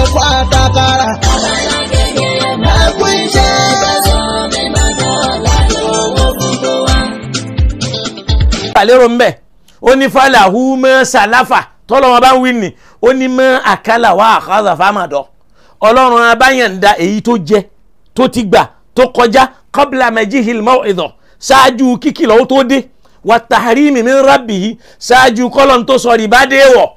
ẹ̀fọ́ àtàkàrà. ẹ̀kú iṣẹ́. àlérò ń bẹ̀ ó ní fàlàhù mọ́ sàláfà tọ́lọ́wọ́n bá ń wí ni ó ní mọ́ àkàlà wà àkàzà fámàdọ́ ọlọ́run abáyànda èyí tó jẹ tó ti gbà tó kọjá kọ́bílà majihil maw'idha ṣáájú kíkìlọ̀ ó tó dé wà tahrimi min rabbihi ṣáájú kọ́lọ́n tó sọ rìbá dé wọ̀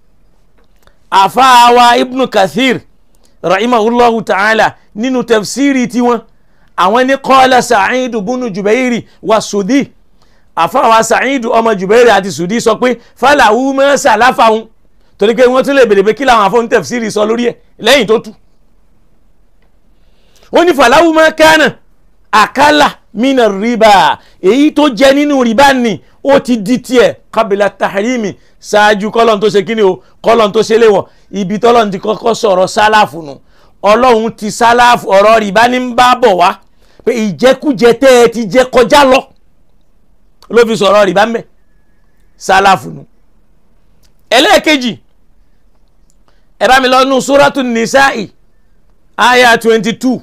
àfáàwá ibnu kathir rahimahullahu ta'ala nínú tafsiri tiwọn àwọn ní qala sa'id bunu jubairi wa sudi àfáàwá sa'id ọmọ jubairi àti sudi sọ pé falahu ma salafahum torí pé wọ́n tún lè bèrè pé kí làwọn afọ́n tafsiri sọ lórí ẹ̀ lẹ́yìn tó tú ó ní falahu ma kana àkàlà mina riba èyí tó jẹ nínú riba ni ó ti di tiẹ̀ kabila tahrimi ṣáájú kọ́lọ́n tó ṣe kíni o kọ́lọ́n tó ṣe léwọ̀ ibi tọ́lọ́n ti kọ́kọ́ sọ̀rọ̀ sálàfù nù ọlọ́run ti sálàfù ọ̀rọ̀ riba ní ń bá bọ̀ wá pé ìjẹkújẹ tẹ́ ẹ ti jẹ kọjá lọ ló fi sọ̀rọ̀ riba mẹ́ sálàfù nù ẹlẹ́ẹ̀kejì ẹ bá mi lọ nù súrátù nìsáì àyà twenty two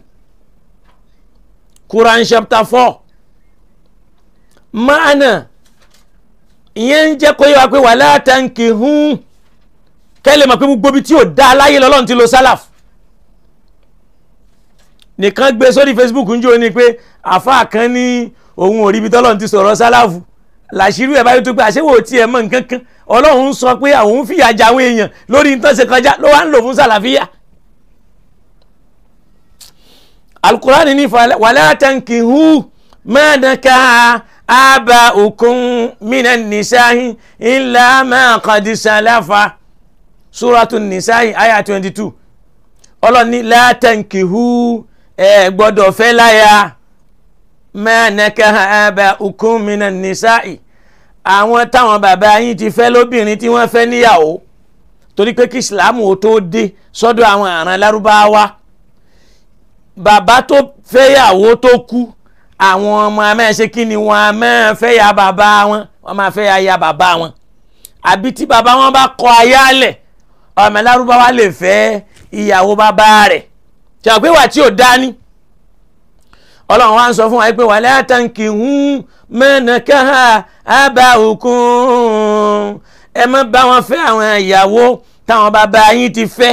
Quran chapter four maana ìyẹn ń jẹ́ kó yẹ wá pé wala tankihun kẹ́lẹ̀ mọ̀ pé gbogbo ibi tí ò dá aláyé lọ́lọ́run ti lo sálàf nìkan gbé sórí Facebook ń jó ni pé àfáà kan ní òun ò rí ibi tọ́lọ́run ti sọ̀rọ̀ sálàfù làṣírí ẹ̀ báyìí tó pé àṣewò tí ẹ̀ mọ̀ nǹkan kan ọlọ́run ń sọ pé àwọn ń fìyà jẹ àwọn èèyàn lórí nǹkan ṣe kọjá ló wá ń lò fún sàlàfíà alukurani ní wàlá tankihu mẹ́ẹ̀dẹ́ka àbá òkun minan nisahi illa ma qad salafa suratu nisahi aya twenty two ọlọ́ni la tankihu ẹ̀ gbọ́dọ̀ fẹ́ láya mẹ́ẹ̀dẹ́ka àbá òkun minan nisahi àwọn táwọn bàbá yín ti fẹ́ lóbìnrin tí wọ́n fẹ́ níyàwó torí pé kí ìsìlámù ó tó dé sọ́dọ̀ àwọn àràn lárúbáwá bàbá tó fẹ́yàwó tó kú àwọn ọmọ amẹ́ṣe kí ni wọ́n a máa fẹ́ ya bàbá wọn wọ́n máa fẹ́ ya ya bàbá wọn àbí tí bàbá wọn bá kọ ayálẹ̀ ọmọ lárúbáwá lè fẹ́ ìyàwó bàbá rẹ̀ tí wọ́n pé wà tí ò dání ọlọ́run wá ń sọ fún wa pé wala tankihun mẹ́nàkáhà àbá òkun ẹ má bá wọn fẹ́ àwọn ìyàwó táwọn bàbá yín ti fẹ́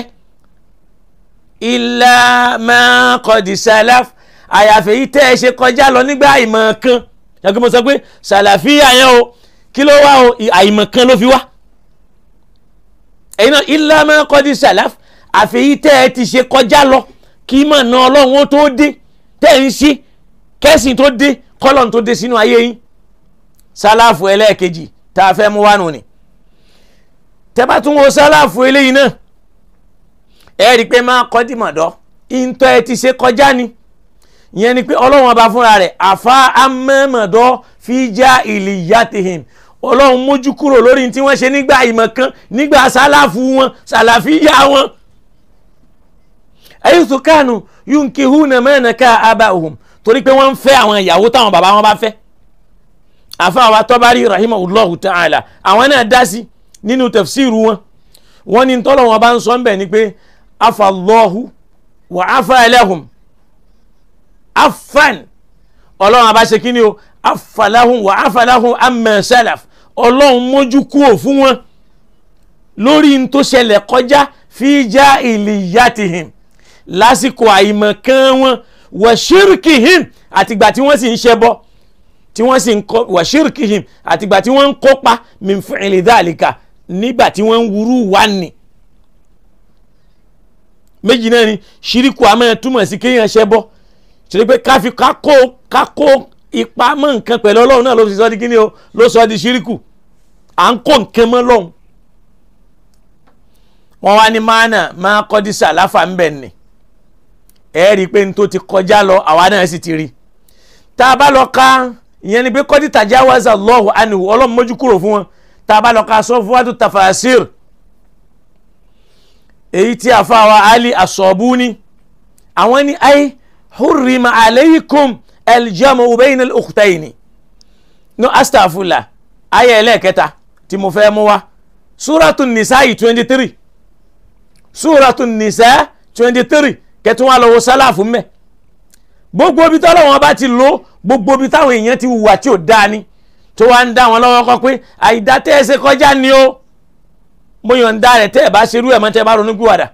ilà máa kọ̀dì sálàf àyàfẹ́ yìí tẹ́ ẹ ṣe kọjá lọ nígbà àìmọ̀ kan yàtọ̀ mo sọ pé sàlàfíà yẹn o kí ló wá o àìmọ̀ kan ló fi wá ẹ̀yin náà ilà máa kọ̀dì sálàf àfẹ́ yìí tẹ́ ẹ ti ṣe kọjá lọ kí mọ̀ náà ọlọ́run ó tó dé tẹ́ ẹ ń ṣe kẹ́sìn tó dé kọ́lọ̀n tó dé sínú ayé yín sálàfù ẹlẹ́ẹ̀kejì tá a fẹ́ mú wá nù ni tẹ́ bá tún wo sálàfù eléyìí náà ẹ rí i pé máa kọ́ dìmọ̀dọ́ ìntọ́ ẹ ti ṣe kọjá ni ìyẹn ni pé ọlọ́run ọba fúnra rẹ̀ àfa amẹ́mọ̀dọ́ fi já ìlìyàtìhìn ọlọ́run mójú kúrò lórí tí wọ́n ṣe nígbà ìmọ̀ kan nígbà sálàfù wọn sàlàfíyà wọn. ẹ̀yìn tó kánú yunkihuna mẹ́nàká abahum torí pé wọ́n ń fẹ́ àwọn ìyàwó táwọn bàbá wọn bá fẹ́. àfa wa tọ́bárí rahimahullahu ta'ala àwọn náà dá sí nínú tafsiru wọn wọ́n ní tọ́lọ́wọ́n bá ń sọ ń bẹ̀ ni pé afalọ́hu wà afalahum afan ọlọ́run abá ṣe kíni o afalahum wà afalahum amma salaf ọlọ́run mójú kúrò fún wọn lórí n tó ṣẹlẹ̀ kọjá fi já ìlìyàtìhìn lásìkò àìmọ̀kan wọn wà ṣírkìhìn àtìgbà tí wọ́n sì ń ṣẹbọ tí wọ́n sì ń kọ́ wà ṣírkìhìn àtìgbà tí wọ́n ń kópa min fi'li dhalika nígbà tí wọ́n ń wúrú wá ní méjì náà ni ṣíríkù a máa túmọ̀ sí kéèyàn ṣẹ́ bọ́ ṣe pé káfí kákó kákó ipa mọ́ nǹkan pẹ̀lú ọlọ́run náà ló fi sọ di kíni o ló sọ di ṣíríkù à ń kó nǹkan mọ́ lọ́hùn wọ́n wá ní máànà máa kọ́ di sàláfà ń bẹ̀ ni ẹ rí i pé n tó ti kọjá lọ àwa náà sì ti rí tá a bá lọ ka ìyẹn ni pé kọ́ di tajawaza Allahu anhu ọlọ́run mójú kúrò fún wọn tá a bá lọ ka sọ fún wa tó tafasir èyí tí a fa wa ali asọ̀bùnì àwọn ní ayé hurrima aleikum aljamu bayna al-ukhtayni no astafula ayé ẹlẹ́ẹ̀kẹta tí mo fẹ́ mú wa suratu nisa'i twenty three súratu nìsá twenty three kẹtùn wà lọ́wọ́ sálàfù mẹ́ gbogbo ibi tọ́lọ́ wọn bá ti lò gbogbo ibi táwọn èèyàn ti hùwà tí ò dáa ni tó wá ń dá wọn lọ́wọ́ kọ́ pé àìdá tẹ́ ẹ ṣe kọjá ni ó mo yàn ń dá rẹ̀ tẹ́ ẹ bá ṣerú ẹ̀ mọ́ tẹ́ ẹ bá ronú gbìwàdà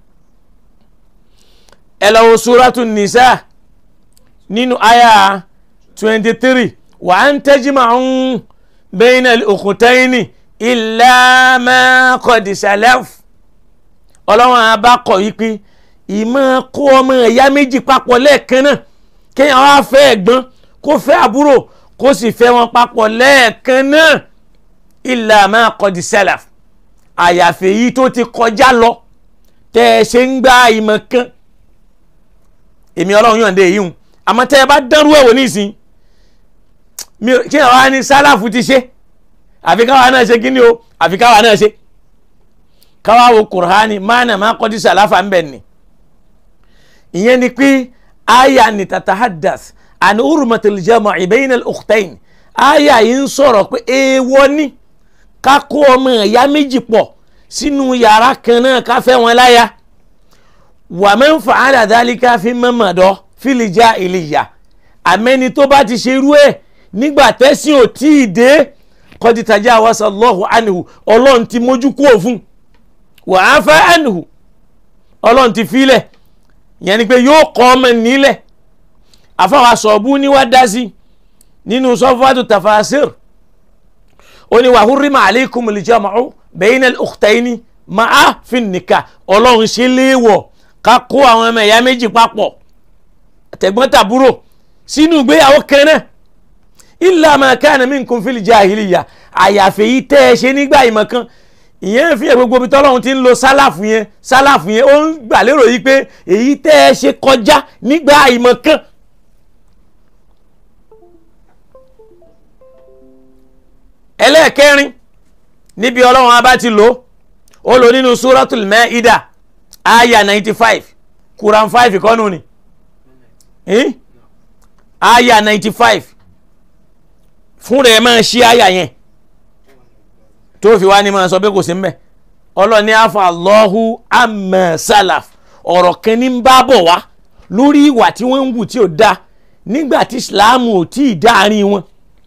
ẹ lọ wo súratu nìsá nínú àyà twenty three wa an tajma'u bayna al-ukhtayni illa ma qad salaf ọlọ́run abakọ̀ yìí pé ìmọ̀ kó ọmọ ẹ̀yà méjì papọ̀ lẹ́ẹ̀kan náà kéèyàn wá fẹ́ ẹ̀gbọ́n kó fẹ́ àbúrò kó sì fẹ́ wọn papọ̀ lẹ́ẹ̀kan náà illa ma qad salaf àyàfi èyí tó ti kọjá lọ tẹ́ ẹ ṣe ń gba ìmọ̀ kan èmi ọlọ́run yàn dé èyí hùn àmọ́ tẹ́ ẹ bá dánrú ẹ̀ wò nísìn kí ẹ wá ní sálàfù ti ṣe àfi káwa náà ṣe kíni o àfi káwa náà ṣe káwa wo kùránì máàna máa kọ́ di sàláfà ń bẹ̀ ni ìyẹn ni pé aya ni tatahadas àni urmatul jama'i bayna al-ukhtayn aya yìí ń sọ̀rọ̀ pé èèwọ̀ ni ká kó ọmọ ẹ̀yà méjì pọ̀ sínú yàrá kan náà ká fẹ́ wọn láya wa man fa'ala dhalika fi mamadọ́ fil jahiliyya àmẹ́ni tó bá ti ṣerú ẹ̀ nígbà tẹ́sìn ò tí ì dé kọ́dí tajawasa Allahu anhu ọlọ́run ti mójú kú òfun wa afa anhu ọlọ́run ti filẹ̀ yẹn ni pé yóò kọ́ ọmọ nílẹ̀ àfàwọn sọ̀bù ni wá dá sí nínú sọ́fàtù tafasir ó ní wa hurrima alaykumul jam'u bayna al-ukhtayni ma'a fin nikah ọlọ́run ṣe léèwọ̀ ká kó àwọn ọmọ ẹ̀yà méjì papọ̀ tẹ̀gbọ́n tàbúrò sínú ìgbéyàwó kan náà illa ma kana minkum fil jahiliya àyàfẹ́ yìí tẹ́ ẹ ṣe nígbà ìmọ̀ kan ìyẹn fi hàn gbogbo ibi tọ́lọ́run ti ń lo sálàfù yẹn sálàfù yẹn ó ń gbà lérò yìí pé èyí tẹ́ ẹ ṣe kọjá nígbà ìmọ̀ kan. ẹlẹ́ẹ̀kẹrin níbi ọlọ́run abá ti lò ó lò nínú suratul maida aya ninety five quran five kọ́nù ni eh? aya ninety five fún rẹ̀ máa ṣí aya yẹn tó fi wá ní máa sọ pé kò sí mbẹ ọlọ́ni afa Allahu amma salaf ọ̀rọ̀ kan ní ń bá bọ̀ wá lórí ìwà tí wọ́n ń wù tí ò da nígbà tí islam ò tí ì dáàrin wọn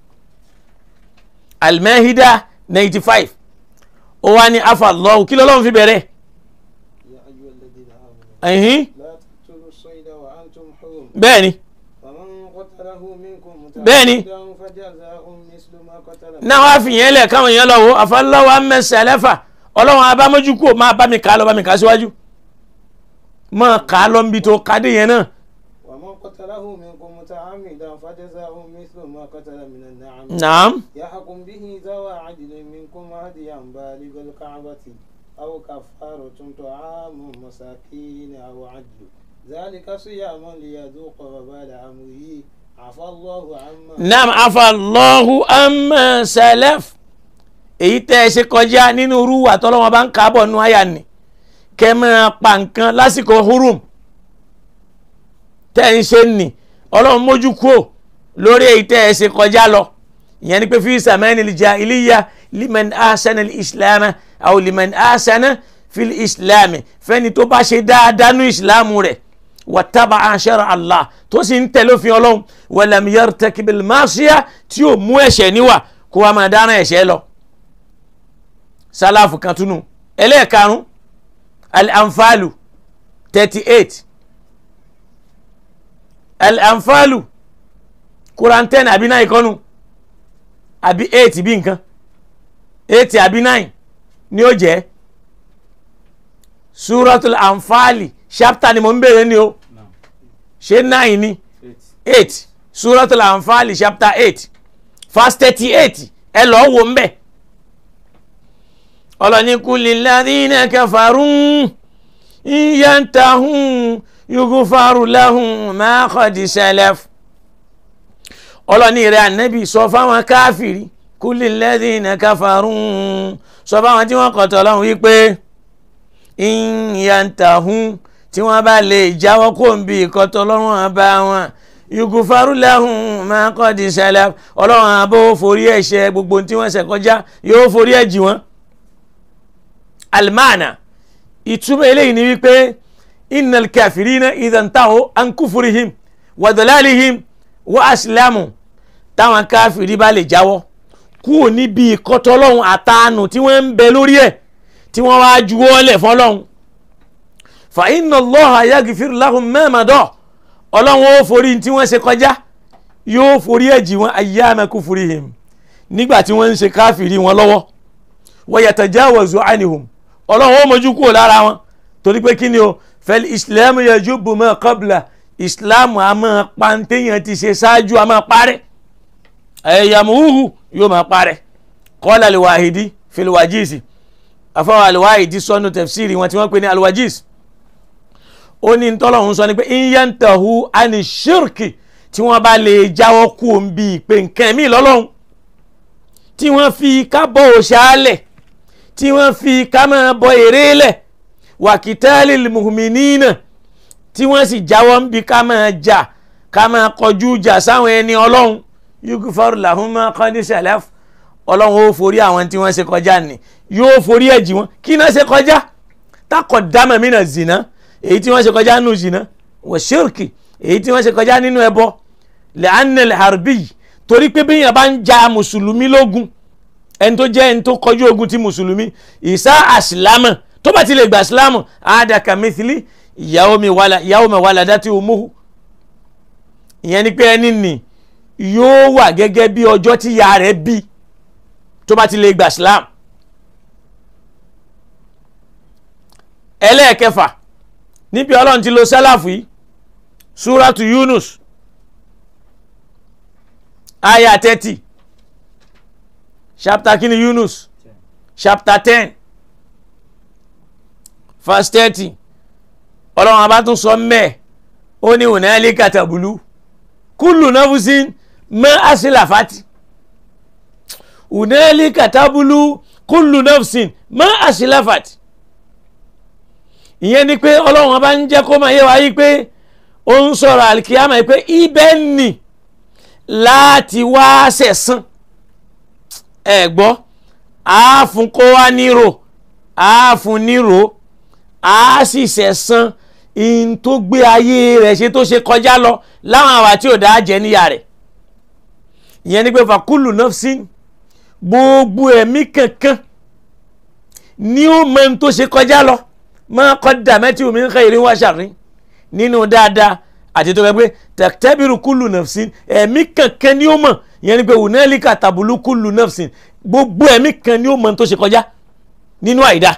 al-Maida ninety five ó wá ní afa Allahu kí lọ́lọ́run fi bẹ̀rẹ̀ يا أيها الذين آمنوا ẹ̀hìn لا تقتلوا الصيد وأنتم حرم bẹ́ẹ̀ ni فمن قتله منكم بẹ́ẹ̀ni. متعمدا فجزاء مثل ما قتل náà wá fi yẹn lẹ̀ káwọn èèyàn lọ wo àfọlọ́wọ́ amẹ́sẹ̀lẹ́fà ọlọ́run abámójú kò máa bá mi kà á lọ bá mi kà á síwájú máa kà á lọ níbi tó kádé yẹn náà ومن قتله منكم متعمدا فجزاء مثل ما قتل من النعم naam يحكم به ذوى عدل منكم هديا بالغ الكعبة أو كفارة طعام مساكين أو عدل ذلك صيام ليذوق وبال أمره عفى الله عما naam afalọ́hu amẹ́sẹ̀lẹ́f èyí tẹ́ ẹ ṣe kọjá nínú irú àtọ́lọ́wọ́n bá ń kà á bọ̀ nù àyà ni kẹ́ ẹ máa pa nǹkan lásìkò hurum tẹ́ ẹ ń ṣe nì ọlọ́run mójú kúò lórí èyí tẹ́ ẹ ṣe kọjá lọ ìyẹn ni pé fi sàmẹ́ni jahiliya liman ahsana islam aw liman ahsana fil islam fẹ́ni tó bá ṣe dáadáa nú ìsìlámù rẹ̀ wàtábà àṣẹrọ Allah tó sì ń tẹ̀lé òfin ọlọ́run walam yartakibil ma'siyah tí ò mú ẹ̀ṣẹ̀ níwà kó wa máa dáná ẹ̀ṣẹ̀ lọ. sálàfù kan túnú ẹlẹ́ẹ̀karùn al-anfalu thirty eight al-anfalu quran ten àbí nine kọ́nu àbí eight bí nǹkan eight àbí nine ni ó jẹ́ suratul anfali chapter ni mo ń bèrè ni o ṣé nine ni eight suratul anfali chapter eight verse thirty eight ẹ lọ́ọ́ wo ń bẹ̀ ọlọ́ni kulli ladhina kafaru in yantahun yughfaru lahum ma qad salaf ọlọ́ni rẹ̀ ànábì sọ fáwọn káfìrí kulli ladhina kafaru sọ fáwọn tí wọ́n kọ̀tọ̀ lọ́hùn wípé ìyàntàhún tí wọ́n bá lè jáwọ́ kó ń bi ìkọ́tọ̀ ọlọ́run àbá wọn yugufaru lahum ma qad salaf ọlọ́run àbó forí ẹ̀ṣẹ̀ gbogbo tí wọ́n ṣẹ̀ kọjá yóò forí ẹ̀ jì wọ́n. alimana ìtumọ̀ eléyìí ni wípé innal kafirina idhan tahu an kufurihim wa dalalihim wa aslamu táwọn káfìrí bá lè jáwọ́ kúrò níbi ìkọ́tọ́lọ́hún àtàánù tí wọ́n ń bẹ lórí ẹ̀ tí wọ́n wá juwọ́ lẹ̀ fọlọ́hún fa inna Allaha yaghfir lahum ma mada ọlọ́run ó forí tí wọ́n ṣe kọjá yóò forí ẹ̀jì wọn ayyama kufurihim nígbà tí wọ́n ń ṣe káfìrí wọn lọ́wọ́ wa yatajawazu anhum ọlọ́run ó mójú kúrò lára wọn torí pé kí ni o fal islam yajubu ma qabla islam a máa pa téèyàn ti ṣe ṣáájú a máa parẹ́ ẹ̀yàmùhù yóò máa parẹ́ qala al-wahidi fil wajizi afọwọ́ al-wahidi sọnù tafsiri wọn tí wọ́n pè ní al-wajiz ó ní ntọ́lọ́hún sọ ni pé inyantahu ani shirki tí wọ́n bá lè jáwọ́ kú òun bíi pé nǹkan mi lọ́lọ́hún tí wọ́n fi ká bọ́ òṣàlẹ̀ tí wọ́n fi ká máa bọ èrè lẹ̀ wàkìtálì muhminina tí wọ́n sì jáwọ́ ń bi ká máa jà ká máa kọjú jà sáwọn ẹni ọlọ́run yughfaru lahum ma qad salaf ọlọ́run ó forí àwọn tí wọ́n ṣe kọjá ni yóò forí ẹ̀jì wọn kí náà ṣe kọjá taqaddama mina zina èyí tí wọ́n ṣe kọjá nínú zina wa shirki èyí tí wọ́n ṣe kọjá nínú ẹbọ li'anna al-harbi torí pé bíyàn bá ń ja mùsùlùmí lógun ẹni tó jẹ́ ẹni tó kọjú ogun ti mùsùlùmí ìsá àsìlámù tó bá ti lè gbà sílámù àdàkà mithili yawmi waladati umuhu ìyẹn ni pé ẹni nì yóò wà gẹ́gẹ́ bí ọjọ́ tí ya rẹ̀ bí tó bá ti lè gbà sílámù. ẹlẹ́ẹ̀kẹfà níbi ọlọ́run ti lo sálàfù yìí súrátù Yunus aya thirty chapter kini Yunus chapter ten verse thirty ọlọ́run abá tún sọ mẹ́ẹ̀ ó ní ònàlẹ́ kàtàbùlù kúlù náfúsín mẹ́ àṣìláfàtì ònàlẹ́ kàtàbùlù kúlù náfúsín mẹ́ àṣìláfàtì ìyẹn ni pé ọlọ́run abá ń jẹ́ kó máa yé wa yí pé ó ń sọ̀rọ̀ àlìkíyàmá yìí pé ibẹ̀ nì láti wá sẹ̀sán ẹ gbọ́ àáfún kó wá nírò àáfún nírò a sì sẹ̀sán in tó gbé ayé rẹ̀ ṣe tó ṣe kọjá lọ láwọn àwà tí ò dáa jẹ níyà rẹ̀ ìyẹn ni pé fàkúlù nafsin gbogbo ẹ̀mí kankan ní ó mọ in tó ṣe kọjá lọ máa kọ́ dà mẹ́tì omi ń khairin wa sharrin nínú dáadáa àti tó fẹ́ pé tẹ̀tẹ́bìrù kúlù nafsin ẹ̀mí kankan ní ó mọ̀ ìyẹn ni pé hunalika tabulu kúlù nafsin gbogbo ẹ̀mí kan ní ó mọ in tó ṣe kọjá nínú àìdáa.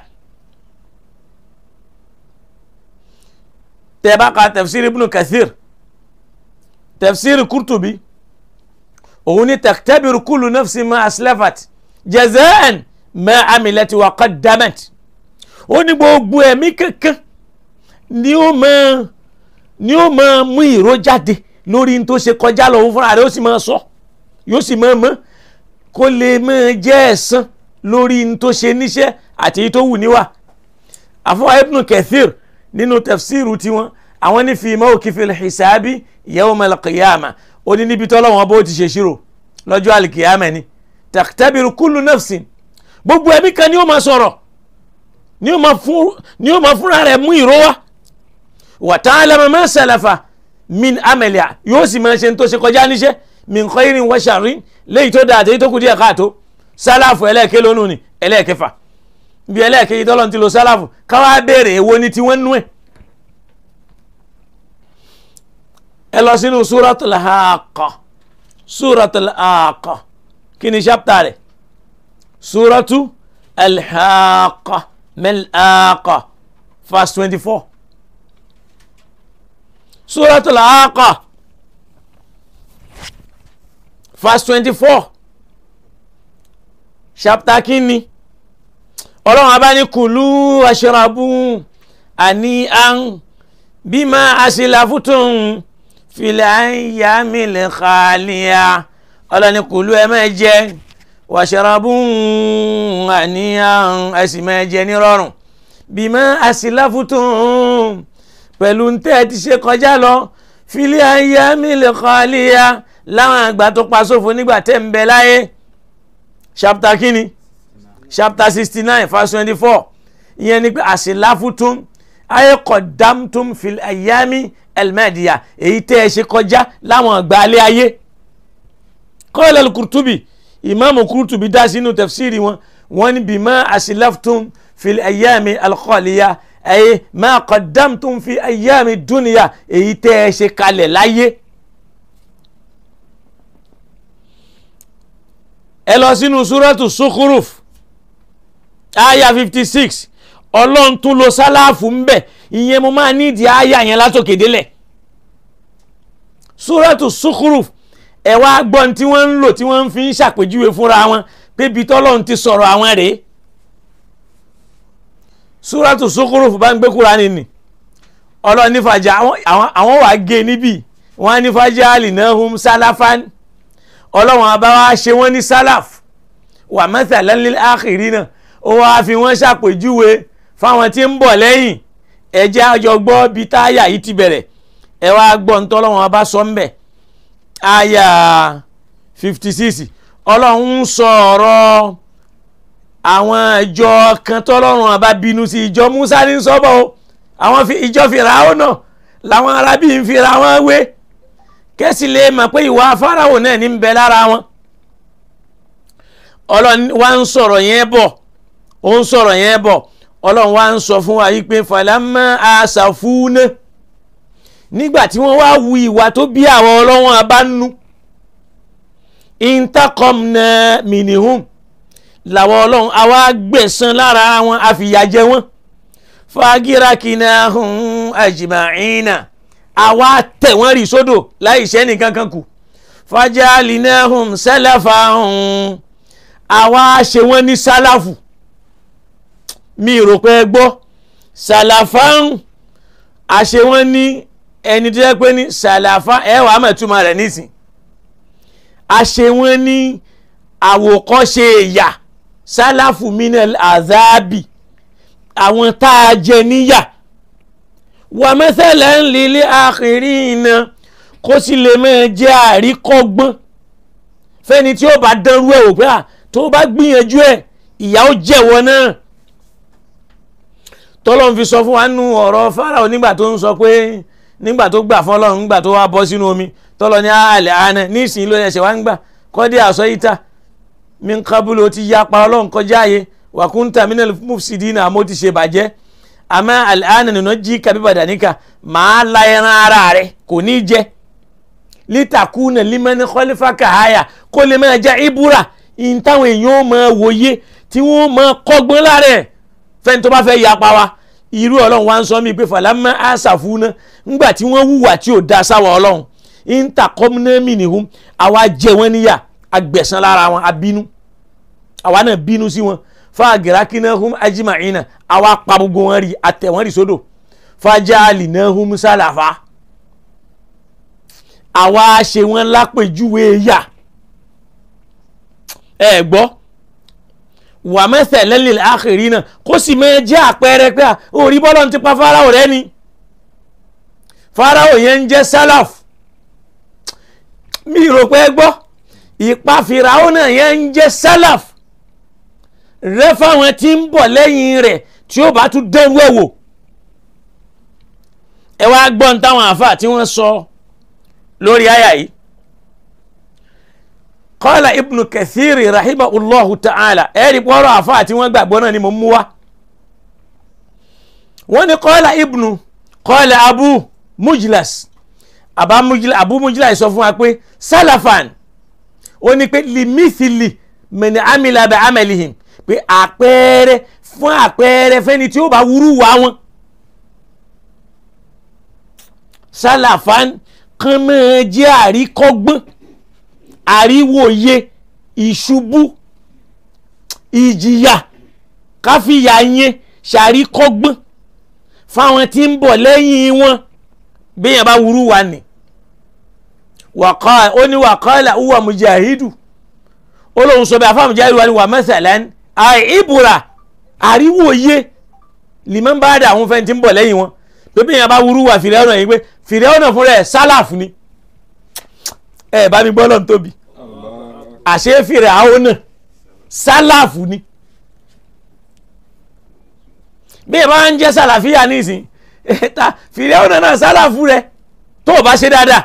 tẹ́ bá ka tafsir ibn kathir tafsir kurtubi òun ni taktabiru kullu nafsin ma aslafat jazaan ma amilat wa qaddamat ó ní gbogbo ẹ̀mí kankan ni ó máa ni ó máa mú ìró jáde lórí n tó ṣe kọjá lọ òun fúnra rẹ̀ ó sì máa sọ yóò sì máa mọ̀ kó lè máa jẹ́ ẹ̀san lórí n tó ṣe níṣẹ́ àti èyí tó wù níwà àfọwọ́ ibn kathir nínú tafsiru tiwọn àwọn ní fi mawqifil hisabi yawmal qiyamah ó ní níbi tọ́lọ́wọ́n bó ti ṣe ṣírò lọ́jọ́ alìkìyàmẹ́ ni taktabiru kullu nafsin gbogbo ẹ̀mí kan ni ó máa sọ̀rọ̀ ni ó máa fúnra rẹ̀ mú ìró wá wa ta'lamu ma salafa min amaliha yóò sì máa ṣe tó ṣe kọjá níṣẹ́ min khairin wa sharrin léyìí tó dáa àtẹ́yí tó kù díẹ̀ káàtó sálàfù ẹlẹ́ẹ̀kẹ́ lónú ni ẹlẹ́ẹ̀kẹfà bí ẹlẹ́ẹ̀kẹ́ yìí tọ́lọ́n ti lo sálàfù káwá béèrè èwo ni tiwọn nú ẹ̀ ẹ lọ sínú súratul Haqqa súratul Haqqa kí ni ṣápítà rẹ̀ súratu al-Haqqa mal-Haqqa verse twenty four súratul Haqqa verse twenty four ṣápítà kí ni ọlọ́run abáni kùlú aṣọ́rabù àní àn bímọ àṣìláfútùn filẹ̀ àyàmìlẹ̀ xaaliya ọlọ́ni kùlú ẹ máa jẹ wàṣọ́rabù àní àn ẹ̀sìn máa jẹ nírọ̀rùn bímọ àṣìláfútùn pẹ̀lú ntẹ́ ti ṣe kọjá lọ filẹ̀ àyàmìlẹ̀ xaaliya láwọn àgbà tó pa sófo nígbà tẹ́ ń bẹ láyé chapter kínní chapter sixty nine verse twenty four ìyẹn ni pé àṣìláfútún ayé kọ̀dámtún fil ayami elmadiya èyí tẹ́ ẹ ṣe kọjá láwọn ìgbàlẹ̀ ayé kọ́lẹ̀ kùrùtùbì ìmáàmù kùrùtùbì dá sínú tafsiri wọn wọ́n ní bímọ àṣìláfútún fil ayami alkhaliya ayé ma kọ̀dámtún fi ayami dúnìyà èyí tẹ́ ẹ ṣe kalẹ̀ láyé. ẹ lọ sínú súrẹ́tù sukhruf aya fifty six ọlọ́run tún lo sálàfù ń bẹ̀ ìyẹn mo máa nídìí aya yẹn látòkè délẹ̀ súrẹ́tù sukhruf ẹ wá gbọ́n tí wọ́n ń lò tí wọ́n fi ń ṣàpèjúwe fúnra wọn pé ibi tọ́lọ́run ti sọ̀rọ̀ àwọn rèé súrẹ́tù sukhruf bá ń gbé Kùránì nì ọlọ́run nífàjà àwọn wàá gé níbí wọ́n á nífàjà alinahum sálàfán ọlọ́run àbá wa ṣe wọ́n ní sálàf wà mathalan lil akhirina ó wá fi wọ́n ṣàpèjúwe fáwọn tí ń bọ̀ lẹ́yìn ẹ̀jẹ̀ àjọ gbọ́ bí táyà yìí ti bẹ̀rẹ̀ ẹ wá gbọ́ ń tọ́lọ́run àbá sọ ń bẹ̀ àyà fifty six ọlọ́run ń sọ ọ̀rọ̀ àwọn ìjọ kan tọ́lọ́run àbá bínú sí ìjọ Musa ní sọ́bọ̀ o àwọn ìjọ Fìràwọ̀ náà làwọn arábí ń fira wọn wé kẹ́sì lè mọ̀ pé ìwà Fáráò náà ní ń bẹ lára wọn ọlọ́run wá ń sọ̀rọ̀ yẹn bọ̀ ó ń sọ̀rọ̀ yẹn bọ̀ ọlọ́run wá ń sọ fún wa yìí pé falamma asafuna nígbà tí wọ́n wá wu ìwà tó bí àwọn ọlọ́wọ́n abánú intaqamna minihum làwọn ọlọ́run àwa gbẹ̀san lára wọn àfìyàjẹ wọn fagiraknahum ajma'ina àwa tẹ̀ wọ́n rì sódò láì ṣẹ́ nìkan kan kù fajalinahum salafahum àwa ṣe wọ́n ní sálàfù mi rò pé ẹ gbọ́ sàlàfáhùn àṣẹ wọ́n ní ẹni tó yẹ pé ní sàlàfá ẹ wàá mẹ̀túmọ̀ rẹ̀ nísìn àṣẹ wọ́n ní àwòkọ́ṣe ẹ̀yà sálàfù minel azabi àwọn tá a jẹ níyà wà mẹ́sẹ̀lẹ̀ ń lílé àkìrí iná kó sì lè máa jẹ́ àríkọ́gbọ́n fẹ́ni tí ó bá dánrú ẹ̀ wò pé à tó bá gbìyànjú ẹ̀ ìyà ó jẹ̀wọ́ náà tọ́lọ́n fi sọ fún wa nínú ọ̀rọ̀ Fáráò nígbà tó ń sọ pé nígbà tó gbà fún Ọlọ́run nígbà tó wá bọ́ sínú omi tọ́lọ́ ní àlẹ́ àná nísìnyí ló ẹsẹ̀ wá ń gbà kọ́dé àsọ ìta mi ń kábúlò ti yapa Ọlọ́run kọjá ààyè wàkúntà minal mufsidina àmọ́ ti ṣe bàjẹ́ àmọ́ àlẹ́ àná nínú jí kàbí bàdàníkà máa la ẹran ara rẹ̀ kò ní jẹ́ lítakùnà límẹ́ni kọ́lífà kàháyà kó lè máa jẹ́ ìbúra ìyìn táwọn èèyàn máa wòye tí wọ́n máa kọ́gbọ́n lára ẹ̀ fẹ́ni tó bá fẹ́ yapa wa irú ọlọ́run wa ń sọ mí pé fàlámà àṣàfúnà ńgbà tí wọ́n hùwà tí ò da sáwọn ọlọ́run ìntàkọ́mùnẹ́mì nìhun àwa jẹ wọ́n níyà agbẹ̀san lára wọn abínú àwa náà bínú sí wọn fàgìrákínàhùn ajímàínà àwa pa gbogbo wọn rí àtẹ̀ wọn rí sódò fàjálìnàhùn sálàfà àwa ṣe wọn lápèjúwe yà ẹ gbọ́ wà mẹ́sẹ̀ lẹ́lẹ̀ àkèrè náà kó sì máa jẹ́ àpẹẹrẹ pé orí bọ́lọ̀ ti pa Fáráò rẹ ni Fáráò yẹn ń jẹ́ sálàf mi rò pé gbọ́ ìpa Fìràwọ̀ náà yẹn ń jẹ́ sálàf rẹ fáwọn tí ń bọ̀ lẹ́yìn rẹ̀ tí ó bá tún dẹ́rú ẹ̀ wò ẹ wá gbọ́n táwọn àáfàá tí wọ́n sọ lórí àyà yìí kọ́lá ibnu kathiri rahimahullahu ta'ala ẹ̀rí pọ́rọ̀ àfa àti wọ́n gbàgbọ́ náà ni mo mú wá wọ́n ní kọ́lá ibnu kọ́lá abu mujlas abu mujlas sọ fún wa pé salafan ó ní pé limithili mẹni amila bẹ amelihim pé àpẹẹrẹ fún àpẹẹrẹ fẹ́ni tí ó bá wúrú wá wọn salafan kan máa jẹ́ àríkọ́gbọ́n àríwòye ìṣubú ìjìyà káfíyà yẹn ṣàríkọ́gbọ́n fáwọn tí ń bọ̀ lẹ́yìn wọn bíyàn bá wúrú wa nì ó ní wàkọ́lá uwa mujahidu ó lóun sọ bẹ́ẹ̀ afáàmù jáde wà ní wà mẹ́sàlán àì ìbúra àríwòye lìmọ́ bá dà àwọn fẹ́ni tí ń bọ̀ lẹ́yìn wọn pé bíyàn bá wúrú wa fìrẹ́ ọ̀nà yìí pé fìrẹ́ ọ̀nà fúnra ẹ̀ sálàfù ni ẹ bá mi gbọ́ lọ́n tóbi àṣẹ fìrẹ̀ àwọn náà sálàfù ni bí ẹ bá ń jẹ́ sàlàfíà nísìn ta fìrẹ́wọ̀n náà sálàfù rẹ tó o bá ṣe dáadáa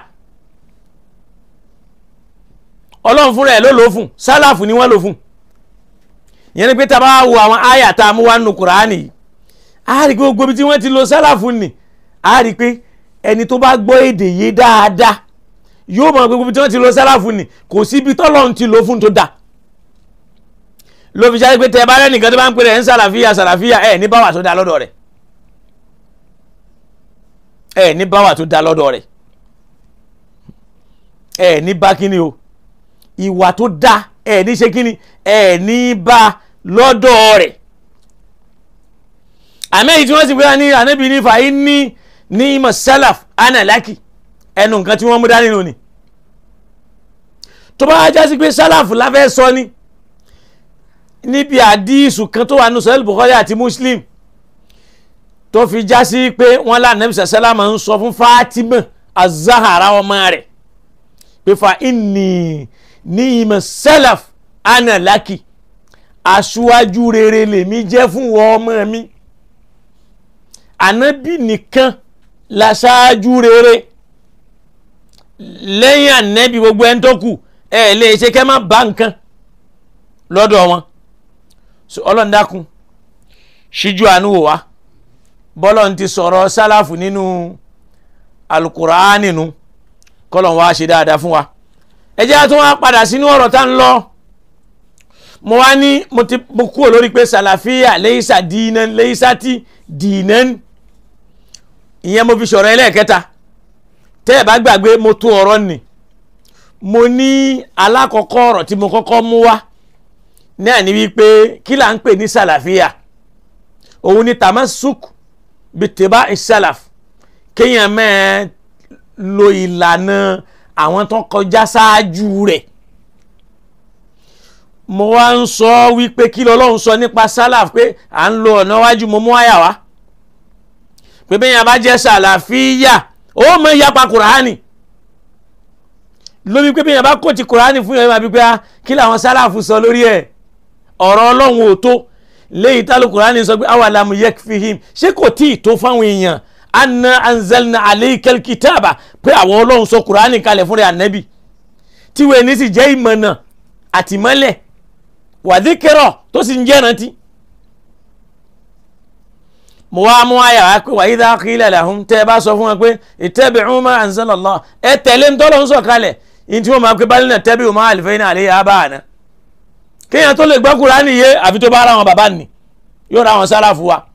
ọlọ́run fúnra ẹ̀ ló lò ó fún sálàfù ni wọ́n lò fún ìyẹn ni pé tá a bá wo àwọn àyà tá a mú wá nínú kùránì yìí a rí i pé gbogbo ibi tí wọ́n ti lo sálàfù nì a rí i pé ẹni tó bá gbọ́ èdè yé dáadáa yóò mọ̀ pé gbogbo ibi tí wọ́n ti lo sálàfù nì kò sí ibi tọ́lọ́run ti lò fún tó dáa ló fi ṣáà pé tẹ bá rẹ́nìkan tó bá ń pè rẹ̀ ń sàlàfíà sàlàfíà ẹ̀ ní báwà tó dáa lọ́dọ̀ rẹ̀ ẹ̀ ní báwà tó dáa lọ́dọ̀ rẹ̀ ẹ̀ ní bá kíni o ìwà tó dáa ẹ̀ ní ṣe kíni ẹ̀ ní bá lọ́dọ̀ rẹ̀ àmẹ́yìí tí wọ́n sì gbéra ní ànábì ní fàáyí ní ní ìmọ̀ sálàf anàlákì ẹnu nǹkan tí wọ́n mú dání nù ni tó bá já sí pé sálàf láfẹ́ sọ ni níbi àdíìsù kan tó wà ní sọ́yìn Bukhari àti Muslim tó fi já sí pé wọ́n lànàbì sàlámà ń sọ fún Fatima azahara ọmọ rẹ̀ pé fa inni ní ìmọ̀ sálàf anàlákì aṣíwájú rere lèmi jẹ́ fún wọn ọmọ mi ànábì nìkan láṣáájú rere lẹ́yìn ànábì gbogbo ẹni tó kù ẹ lè ṣe kẹ́ má bá nǹkan lọ́dọ̀ wọn ọlọ́run dákun ṣíjú àánú wò wá bọ́lọ̀ ti sọ̀rọ̀ sálàfù nínú alukuraani nu kọ́lọ̀ wá ṣe dáadáa fún wa ẹ jẹ́ àtúnwá padà sínú ọ̀rọ̀ tá ń lọ mo wá ní mo ti mo kúrò lórí pé sàlàfíà lẹ́yìísà dìínán lẹ́yìísà tí dìínán ìyẹn mo fi sọ̀rọ̀ ẹlẹ́ẹ̀kẹta tẹ́ ẹ̀ bá gbàgbé mo tó ọ̀rọ̀ nì mo ní alákọ̀ọ́kọ́ ọ̀rọ̀ tí mo kọ́kọ́ mú wá náà ni wípé kí là ń pè ní sàlàfíà òun ni tamasuk bìtìbá ìsàlàf kéèyàn mẹ́ẹ̀ lo ìlànà àwọn tó kọjá ṣáájú rẹ̀ mo wá ń sọ wípé kí lọ́lọ́run sọ nípa sálàf pé à ń lo ọ̀nà wájú mo mú àyà wá pé bẹ́ẹ̀ yẹn bá jẹ́ sàlàfíà ó mọ ìyapa kùránì lórí pé bẹ́ẹ̀ yẹn bá kó ti kùránì fún yẹn máa bí pé kí làwọn sálàfù sọ lórí ẹ̀ ọ̀rọ̀ ọlọ́run ò tó léyìí tá ló kùránì sọ pé awàlámù yakfihim ṣé kò tí ì tó fáwọn èèyàn anna anzalna alaykal kitaba pé àwọn ọlọ́run sọ kùránì kalẹ̀ fúnra ànábì tíwèé ní sì jẹ́ ìmọ̀nà àtìmọ́lẹ̀ wàdíkẹ́rọ̀ tó sì ń jẹ́ rántí. mo wá mú àyà wá pé wa idha qila lahum tẹ́ ẹ bá sọ fún wọn pé ittabi'u ma anzalallah ẹ tẹ̀lé ń tọ́lọ́ ń sọ kalẹ̀ yìí tí wọ́n máa pé bal nattabi'u ma alfayna alayhi aba'ana. kéèyàn tó lè gbọ́ Kùránì yé àfi tó bá ra wọn bàbá nì yóò ra wọn sálàfù wa.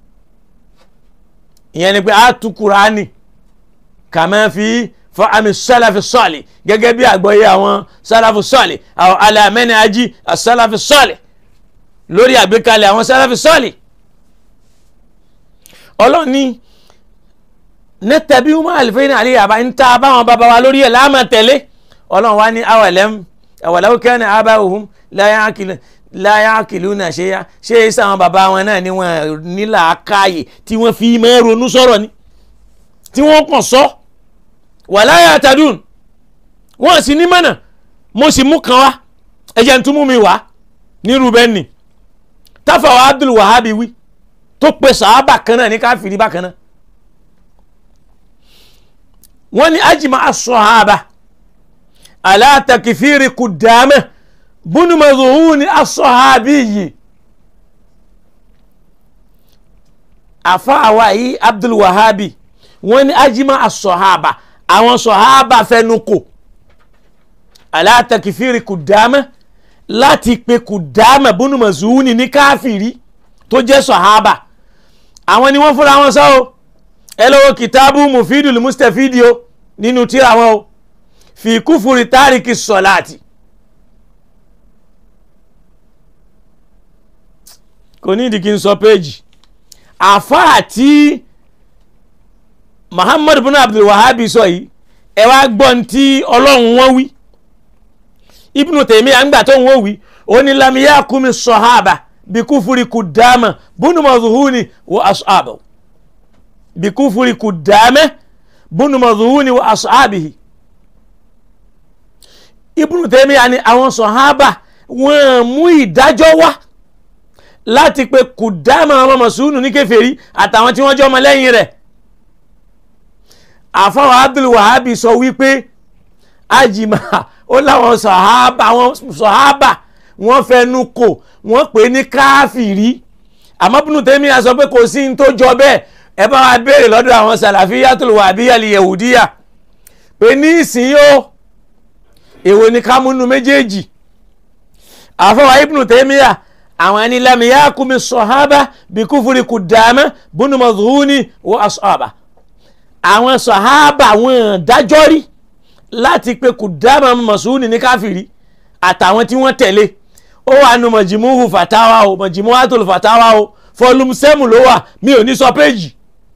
ìyẹn ni pé a tu Kùránì kama fi fa'ami sálàfì sọ́ọ̀lì gẹ́gẹ́ bí àgbọ́yé àwọn sálàfì sọ́ọ̀lì àwọn alàmẹ́ni ají sálàfì sọ́ọ̀lì lórí àgbékalẹ̀ àwọn sálàfì sọ́ọ̀lì ọlọ́ni nẹ́tẹ̀bí wọn àlìfẹ́yìn àlẹ́ àbá ń ta báwọn bàbá wa lórí ẹ̀ láàmà tẹ̀lé ọlọ́run wa ní awàlẹ́m awàlẹ́wò kẹ́ni àbá òhun láyà kìlú náà ṣe yá ṣé é sáwọn bàbá wọn náà ni wọn nílà káyè tí wọ́n fi máa ronú sọ̀rọ̀ ni tí wọ́n kàn sọ wàláyà àtàdùn wọ́n sì ní mọ̀nà mo sì mú kan wá ẹ̀jẹ̀ ń tún mú mi wá ní rubeni táfàwọ̀ Abdul Wahabi wí tó pe sàábà kan náà ní káfíìrì bákan náà wọ́n ní ajima as-sahaba ala takfiri Kudama bunu Madhuni as-sahabiyyi àfa àwa yìí Abdul Wahabi wọ́n ní ajima as-sahaba àwọn sọ̀hábà fẹnu kò ala takfiri Kudama láti pe Kudama bunu Madhuni ní káfíìrì tó jẹ́ sọ̀hábà àwọn ni wọ́n fúnra wọn sọ o ẹ lọ́wọ́ kìtàbù mufidul mustafidi o nínú tíra wọn o fi kúfùrì tárìkì sọ̀láàtì kò ní ìdí kí n sọ péjì àfáà tí Muhammad bin Abdul Wahabi sọ yìí ẹ wá gbọ́n tí ọlọ́run wọn wí Ibnu Taymiyyah àgbà tó ń wọ́n wí ó ní lam yakumi sọ̀hábà bikufuri kudama bunu madhuhuni wa ashabu bikufuri kudama bunu madhuhuni wa ashabihi Ibnu Taymiyyah ni àwọn sọ̀hábà wọ́n mú ìdájọ́ wá láti pe kùdámà ọmọ mọ̀sùlùmí ní kèfèrí àtàwọn tí wọ́n jẹ́ ọmọ lẹ́yìn rẹ̀ àfọwọ́ Abdul Wahabi sọ wípé ajima ó láwọn sọ̀hábà àwọn sọ̀hábà wọ́n fẹnu kò wọ́n pè ní káfìrí àmọ́ Ibn Taymiyyah sọ pé kò sí ní tó jọ bẹ́ẹ̀ ẹ bá wa béèrè lọ́dọ̀ àwọn Salafiyyatul Wahabiyyah al-Yahudiyyah pé ní ìsìn yóò èwo ni ká múnú méjèèjì àfọwọ́ Ibn Taymiyyah àwọn ẹni lam yakumi sọ̀hábà bí kúfúri Kudama bunu Madhuni wa ashaba àwọn sọ̀hábà wọn dájọ́ rí láti pe Kudama Mas'uni ní káfìrí àtàwọn tí wọ́n tẹ̀lé ó wà nù mọ̀jìmúhù fàtáwà o mọ̀jìmúhàtòlù fàtáwà o fọlùm sẹ́mù ló wà mi ò ní sọ péjì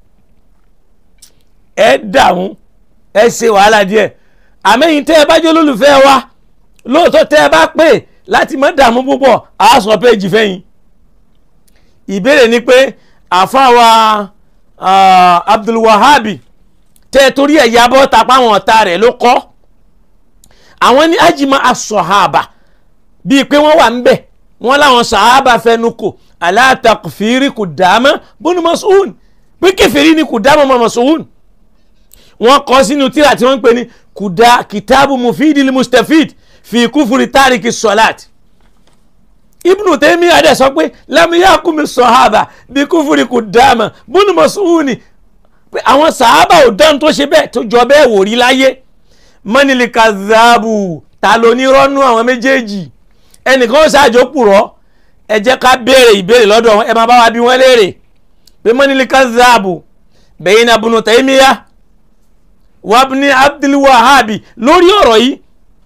ẹ dààmú ẹ ṣe wàhálà díẹ̀ àmẹ́yìn tẹ́ ẹ bá jẹ́ olólùfẹ́ wa lóòótọ́ tẹ́ ẹ bá pè láti má dààmú púpọ̀ á sọ péjì fẹ́yìn ìbéèrè ni pé àfáwa Abdul Wahabi tẹ́ ẹ torí ẹ̀ yabọ́ tapá àwọn ọ̀tá rẹ̀ ló kọ́ àwọn ní ajima asọ̀hábà bíi pé wọ́n wà ń bẹ̀ wọ́n láwọn sàhábà fẹnu kò aláàtàkùfìrí Kudama bunu Mas'un pé kèfèrí ni Kudama mọ́ Mas'un wọ́n kọ́ sínú tíra tí wọ́n ń pè ní kuda kitabu mufidil mustafid fi kúfúri tárìkì sọ̀láàt Ibn Taymiyyah adé sọ pé lamiyakumi sọ̀hábà bí kúfúri Kudama bunu Mas'un pé àwọn sàhábà ò dán tó ṣe bẹ́ẹ̀ tó jọ bẹ́ẹ̀ wò rí láyé mọ́nìlì kazabu ta ló ní rọ́nú àwọn méjèèjì ẹnìkan ó ṣáàjò pùrọ́ ẹ jẹ́ ká béèrè ìbéèrè lọ́dọ̀ wọn ẹ máa bá wa bí wọ́n léèrè pé mọ́nìlì kazabu bẹ́yìn náà Ibn Taymiyyah wabni Abdul Wahabi lórí ọ̀rọ̀ yìí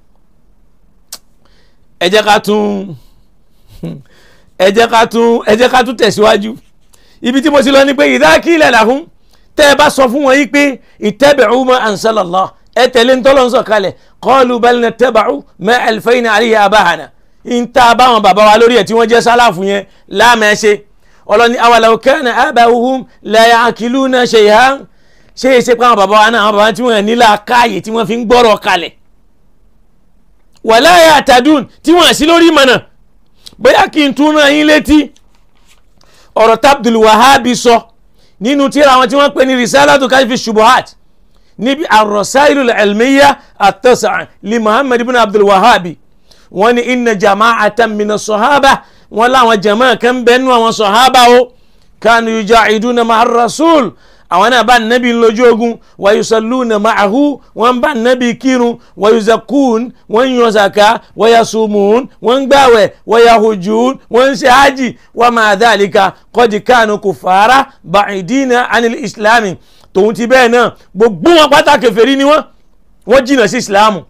ẹ jẹ́ ká tún ẹ jẹ́ ká tún ẹ jẹ́ ká tún tẹ̀síwájú ibi tí mo ti lọ ni pé idha qila lahum tẹ́ ẹ bá sọ fún wọn yìí pé ittabi'u ma anzalallah ẹ tẹ̀lé ń tọ́lọ́ ń sọ kalẹ̀ qalu bal nattaba'u ma alfayna alayhi abahana ń ta báwọn bàbá wa lórí ẹ̀ tí wọ́n jẹ́ sálàfù yẹn láàmẹ́ṣe ọlọ́ni awalaw kana aba'uhum la ya'qiluna shay'an ṣé é ṣe pé àwọn bàbá wa náà àwọn bàbá tí wọ́n nílà káàyè tí wọ́n fi ń gbọ́rọ̀ kalẹ̀ wala ya'tadun tí wọ́n sí lórí ìmọ̀nà bóyá kí n tún rán yín létí ọ̀rọ̀ tabdul wahabi sọ nínú tíra àwọn tí wọ́n pè ní risalatu kashfi shubuhat níbi arrasailu al-ilmiya at-tas'a li muhammad ibn abdul wahabi wọ́n ní inna jama'atan mina sahaba wọ́n láwọn jama'a kan bẹ́ẹ̀ nú àwọn sahaba o kanu yujahiduna ma'a rasul àwọn náà bá nabi lójú ogun wa yusalluna ma'ahu wọ́n bá nabi kírun wa yuzakkun wọ́n yan zaka wa yasumun wọ́n gbàwẹ̀ wa yahujun wọ́n ṣe hajj wa ma dhalika qad kanu kufara ba'idina anil islami tòun ti bẹ́ẹ̀ náà gbogbo wọn pátá kèfèrí ni wọ́n wọ́n jìnnà sí ìsìláàmù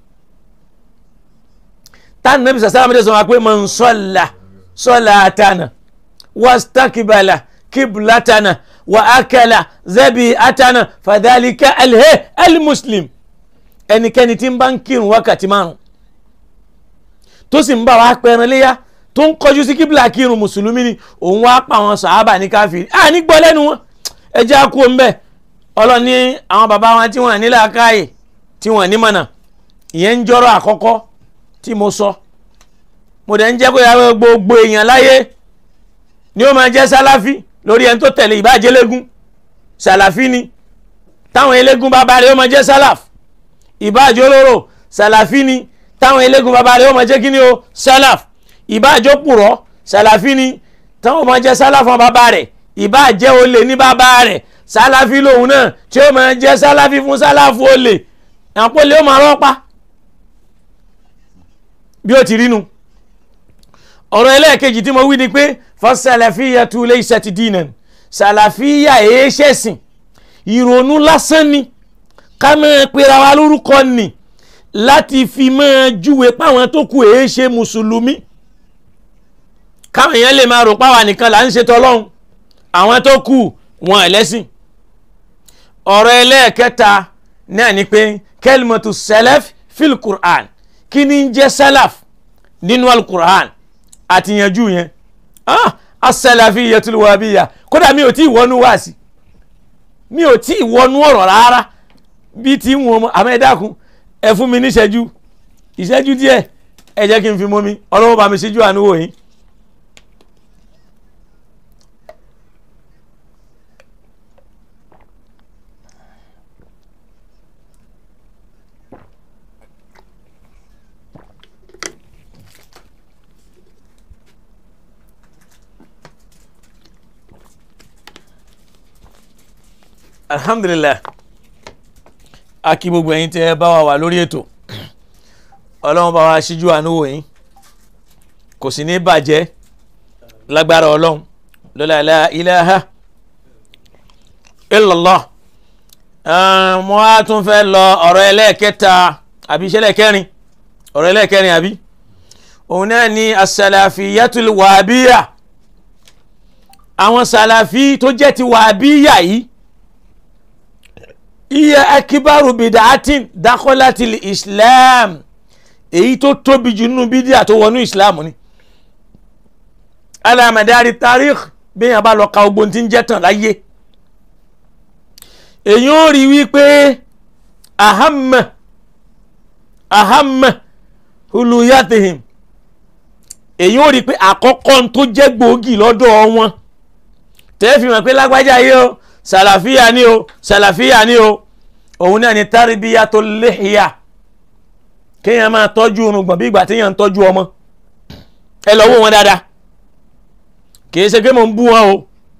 táwọn nàbí sàsáàmù dẹ̀ sọ wọn pé man salla salatana wastakbala kiblatana wa akala zabi'atana fadhalika alhe almuslim ẹnikẹ́ni tí ń bá ń kírun wákàtí márùn tó sì ń bá wa pẹran léyà tó ń kọjú sí kíbla kírun mùsùlùmí ni òun wá pa àwọn sàhábà ní káfíìrì à ní gbọ́ lẹ́nu wọn ẹ jẹ́ àkó ń bẹ́ẹ̀ ọlọ́ni àwọn bàbá wọn tí wọ́n ní làákàyè tí wọ́n ní mọ̀nà ìyẹn ń jọ́rọ̀ àkọ́kọ́ tí mo sọ mo dẹ̀ ń jẹ́ pé àwọn gbogbo èèyàn láyé ni ó máa jẹ́ sálàfí lórí ẹni tó tẹ̀lé ìbájẹ́ légún sàlàfí ni táwọn eléégún bàbá rẹ̀ ó máa jẹ́ sálàf ìbájẹ́ olóró sàlàfí ni táwọn eléégún bàbá rẹ̀ ó máa jẹ́ kí ni o sálàf ìbájẹ́ pùrọ́ sàlàfí ni táwọn máa jẹ́ sálàf fún bàbá rẹ̀ ìbájẹ́ olè ní bàbá rẹ̀ sálàfí lòun náà tí ó máa jẹ́ sálàfí fún sálàfú olè àpòlè ó máa rọ́pa bí ó ti rínu ọ̀rọ̀ ẹlẹ́ẹ̀kejì tí mo wí ni pé fọ́sálàfíyà tu laysat dinan sàlàfíyà èé ṣẹ̀sìn ìrònú lásán ni ká máa pera wa lórúkọ nì láti fi máa júwe páwọn tó kù èé ṣe mùsùlùmí káwọn èèyàn lè máa rò páwa nìkan là ń ṣe tọlọ́hun àwọn tó kù wọn ẹlẹ́sìn ọ̀rọ̀ ẹlẹ́ẹ̀kẹta náà ni pé kẹlmọ̀tù sẹlẹf fil qur'an kí ni ń jẹ́ sẹlẹf nínú alukur'an àti yanjú yẹn ah as-salafiyyatul wahabiyya kódà mi ò tí ì wọnú wáàsí mi ò tí ì wọnú ọ̀rọ̀ rárá bí ti ń wọn àmọ́ ẹ dákun ẹ fún mi níṣẹ́jú ìṣẹ́jú díẹ̀ ẹ jẹ́ kí n fi mọ́ mi ọlọ́wọ́ bá mi ṣíjú àánú wò yín alhamdulilayi a kí gbogbo ẹ̀yin tẹ́ ẹ bá wa wà lórí ètò ọlọ́run bá wa ṣíjú àánú wò yín kò sì ní bàjẹ́ lágbára ọlọ́run lọ́la la ilaha illallah mo á tún fẹ́ lọ ọ̀rọ̀ ẹlẹ́ẹ̀kẹta àbí ìṣẹ̀lẹ̀ kẹrin ọ̀rọ̀ ẹlẹ́ẹ̀kẹrin àbí òun náà ni asàlàfíyàtul wàbíyà àwọn sàlàfí tó jẹ́ ti wàbíyà yìí iye akibaru bidaatin dakolatil islam èyí tó tóbi jù nínú bídíà tó wọnú islam ni alamadari tarikh bẹ́ẹ̀ bá lọ ka ogbon tí ń jẹ́ tàn láyé èyí ó rí wípé ahamma ahamma huluyatihim èyí ó rí pé àkọ́kọ́ tó jẹ́ gbòógì lọ́dọ̀ wọn tẹ́ fi mọ̀ pé lágbájá yìí o sàlàfíà ni o sàlàfíà ni o òun náà ni tarbiyatu lihya kéèyàn máa tọ́jú irùngbọ̀n bí ìgbà téèyàn ń tọ́jú ọmọ ẹ lọ wò wọn dáadáa kìí ṣe pé mò ń bú wọn o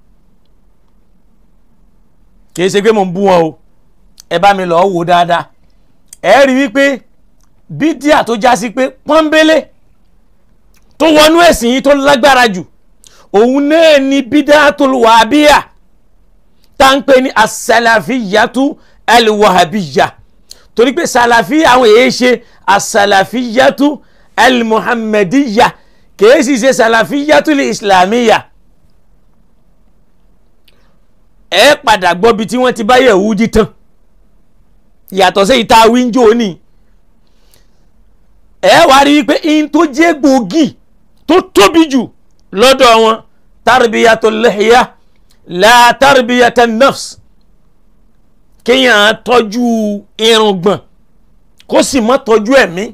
kìí ṣe pé mò ń bú wọn o ẹ bá mi lọ wò dáadáa ẹ rí wípé bídíà tó já sí pé pọ́nbélé tó wọnú ẹ̀sìn yìí tó lágbára jù òun náà ni bídíàtul wàhábíyà tá ń pè ní asàlàfíyàtú alwàhábíyà torí pé sàlàfí àwọn èyí ṣe asàlàfíyàtú almuhammadiyya kìí sì ṣe sàlàfíyàtú islamiyya ẹ padà gbọ́ bí tí wọ́n ti bá Yẹhudi tán yàtọ̀ sí ìta wíńjọ ní ẹ wá rí i pé in tó jẹ́ gbòógì tó tóbi jù lọ́dọ̀ wọn tarbiyatul lihya la tarbiyatan nafs kéèyàn tọ́jú irùngbọ̀n kó sì má tọ́jú ẹ̀mí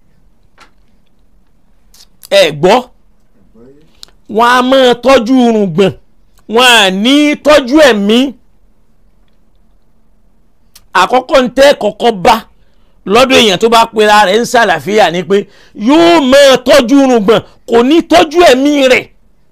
ẹ gbọ́ wọn a máa tọ́jú irùngbọ̀n wọn à ní tọ́jú ẹ̀mí àkọ́kọ́ ń tẹ́ kọ́kọ́ bá lọ́dọ̀ èèyàn tó bá pera rẹ̀ ń ṣàlàfíà ni pé yóò máa tọ́jú irùngbọ̀n kò ní tọ́jú ẹ̀mí rẹ̀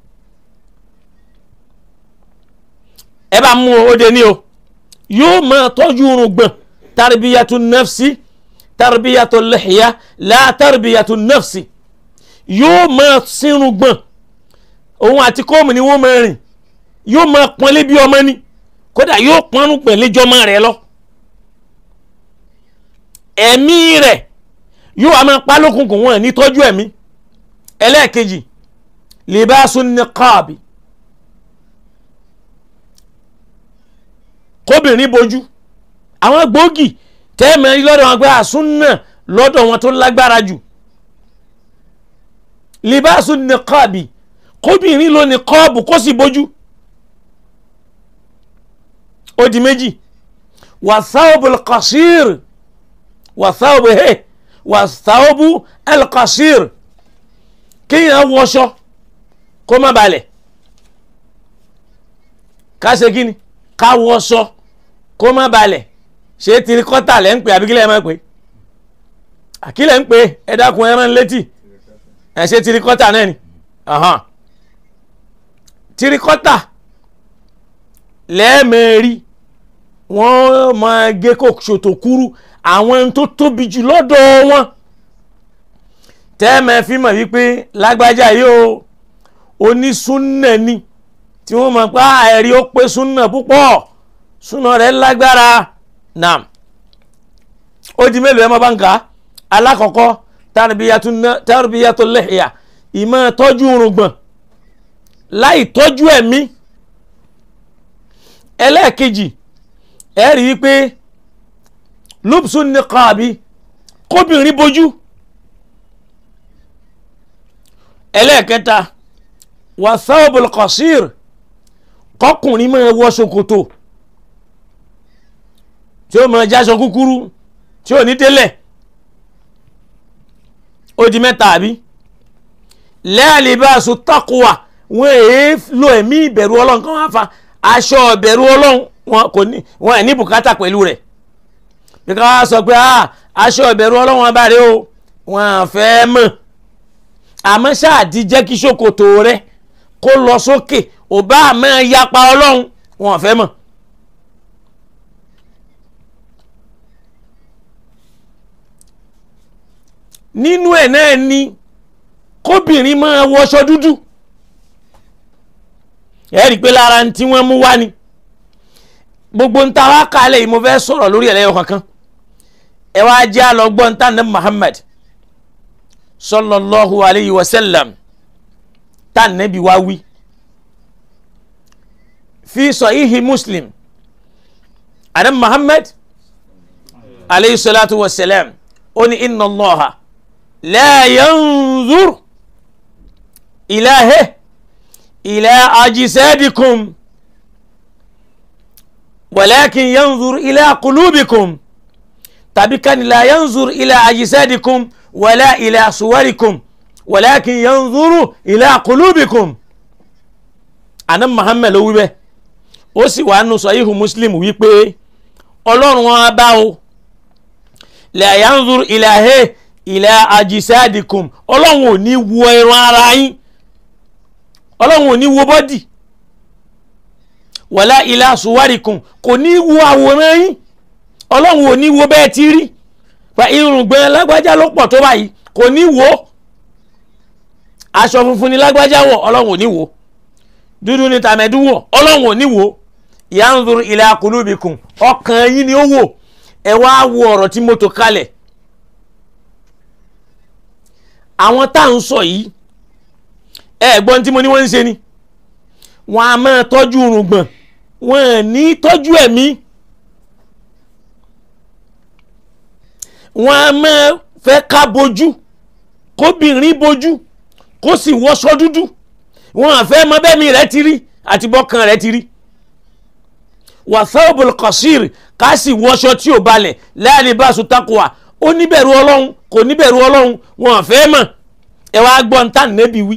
ẹ bá mú o de ní o yóò máa tọ́jú irùngbọ̀n tarbiyatu nafsi tarbiyatu lihya la tarbiyatu nafsi yóò máa sírùngbọ̀n òun àti kóòmù ni wọ́n máa rìn yóò máa pọ́nlé bí ọmọ ni kódà yóò pọ́nrún pẹ̀lẹ́jọ́ máa rẹ̀ lọ ẹ̀mí rẹ̀ yóò wá máa pa lókùnkùn wọn ní tọ́jú ẹ̀mí ẹlẹ́ẹ̀kejì libasun niqabi kóbìnrin bojú àwọn gbòógì tẹ́ẹ̀mẹ́ lọ́dọ̀ wọn pé àsúnà lọ́dọ̀ wọn tó lágbára jù libasun niqabi kóbìnrin ló ní kọ́ọ̀bù kó sì bojú ó di méjì wàsáwọ́bù al-qasir wàsáwọ́bù he wàsáwọ́bù al-qasir kéèyàn wọṣọ kó má balẹ̀ ká ṣe kí ni ká wọṣọ kó má balẹ̀ ṣé tirikọ́tà lẹ́ ń pè àbíkílẹ̀ ẹ̀ máa pè àkílẹ̀ ń pè ẹ dákun ẹ rán létí ẹ ṣe tirikọ́tà náà ni tirikọ́tà lẹ́ẹ̀mẹ́rí wọ́n máa gé kó ṣòtò kúrú àwọn tó tóbi jù lọ́dọ̀ wọn tẹ́ẹ̀mẹ́ fi mọ̀ wípé lágbájá yóò onísúnnà ni tí wọ́n mọ̀ pé ẹ̀rí ó pé súnnà púpọ̀ súnnà rẹ̀ lágbára nam ó di mélòó ẹ mọ́ bá ń kà á alákọ̀ọ́kọ́ tarbiyatul lihya ìmọ̀ tọ́jú irùngbọ̀n láì tọ́jú ẹ̀mí ẹlẹ́ẹ̀kejì ẹ rí i pé lubsun niqabi kóbìnrin bojú ẹlẹ́ẹ̀kẹta wathawbul qasir kọkùnrin máa wọ ṣòkòtò tí ó máa jáṣọ kúkúrú tí ò ní délẹ̀ ó di mẹ́ta àbí la libasu taqwa wọn èé lo ẹ̀mí ìbẹ̀rù ọlọ́run kan wá fa aṣọ ìbẹ̀rù ọlọ́run wọn kò ní wọn ẹ̀ ní bùkátà pẹ̀lú rẹ̀ bí ká wá sọ pé aṣọ ìbẹ̀rù ọlọ́run abáre o wọn fẹ́ mọ̀ àmọ́ ṣáàdì jẹ́ kí ṣòkòtò rẹ kó lọ sókè ò bá àmọ́ yapa ọlọ́run wọn fẹ́ mọ̀ nínú ẹ̀ náà ni kóbìnrin máa wọṣọ dúdú ẹ rí i pé lára tí wọ́n mú wá ni gbogbo ń ta wá kalẹ̀ yìí mo fẹ́ sọ̀rọ̀ lórí ẹ̀ lẹ́yọ̀ kankan ẹ wá jẹ́ àlọ́gbọ́n ń tà ní Muhammad sallallahu alayhi wa sallam tá nẹ́bi wá wí fi sahihi Muslim ana Muhammad alayhi salatu wa salam ó ní inna Allaha la yanzur ilahe ila ajisadikum walakin yanzur ila qulubikum tàbí kan la yanzur ila ajisadikum wala ila suwarikum walakin yanzuru ila qulubikum ana Muhammad ló wí bẹ́ẹ̀ ó sì wà nù sahihu Muslim wípé ọlọ́run wọn bá o la yanzur ilahe ila ajisadikum ọlọ́run ò ní wo ẹran ara yín ọlọ́run ò ní wo bọ́dì wala ila suwarikum kò ní wo àwòrán yín ọlọ́run ò ní wo bẹ́ẹ̀ ti rí fa irùngbọ̀n lágbájá ló pọ̀ tó báyìí kò ní wo aṣọ funfun ni lágbájá wọ̀ ọlọ́run ò ní wo dúdú ni tàmẹ́dú wọ̀ ọlọ́run ò ní wo yanzur ila qulubikum ọkàn yín ni ó wò ẹ wá wo ọ̀rọ̀ tí mo tò kalẹ̀ àwọn tá à ń sọ yìí ẹ gbọ́n tí mo ní wọ́n ń ṣe ni wọ́n á máa tọ́jú irùngbọ̀n wọ́n ò ní tọ́jú ẹ̀mí wọ́n á máa fẹ́ ká bojú kóbìnrin bojú kó sì wọṣọ dúdú wọ́n á fẹ́ mọ bẹ́ẹ̀ mi rẹ̀ ti rí àti bọ́kàn rẹ̀ ti rí wàsáwòbò kọ̀sìrì ká sì wọṣọ tí ò balẹ̀ láàrin báṣu takuwa ó níbẹ̀rù ọlọ́run kò níbẹ̀rù ọlọ́run wọn àfẹ́ mọ̀ ẹ wá gbọ́ ń tàn nẹ́bi wí.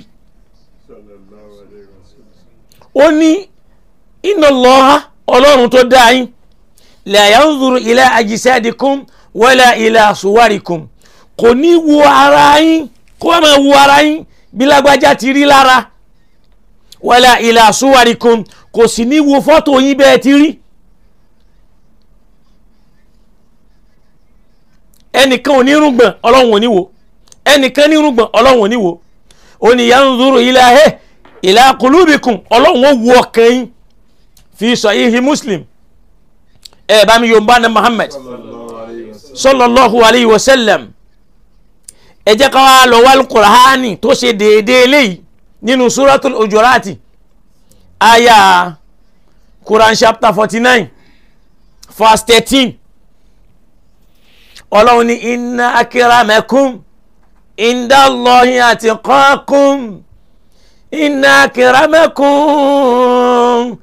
ó ní inna Allaha ọlọ́run tó dá yín la yanzuru ila ajsadikum wala ila suwarikum kò ní wo ara yín kó wá máa wo ara yín bí lágbájá ti rí lára wala ila suwarikum kò sì ní wo fọ́tò yín bẹ́ẹ̀ ti rí ẹnìkan ò ní rúgbọ̀n ọlọ́run ò ní wo ẹnìkan ní rúgbọ̀n ọlọ́run ò ní wo ó ní yanzuru ilahe ila qulubikum ọlọ́run ó wo ọkàn yín fi sahihi muslim ẹ bá mi yorùbá ní muhammad sallallahu alayhi wa sallam ẹ jẹ́ ká wá lọ wal qur'ani tó ṣe déédéé eléyìí nínú suratul ujurati aya quran chapter forty nine verse thirteen ọlọ́run ní inna akramakum indallahi atqakum inna akramakum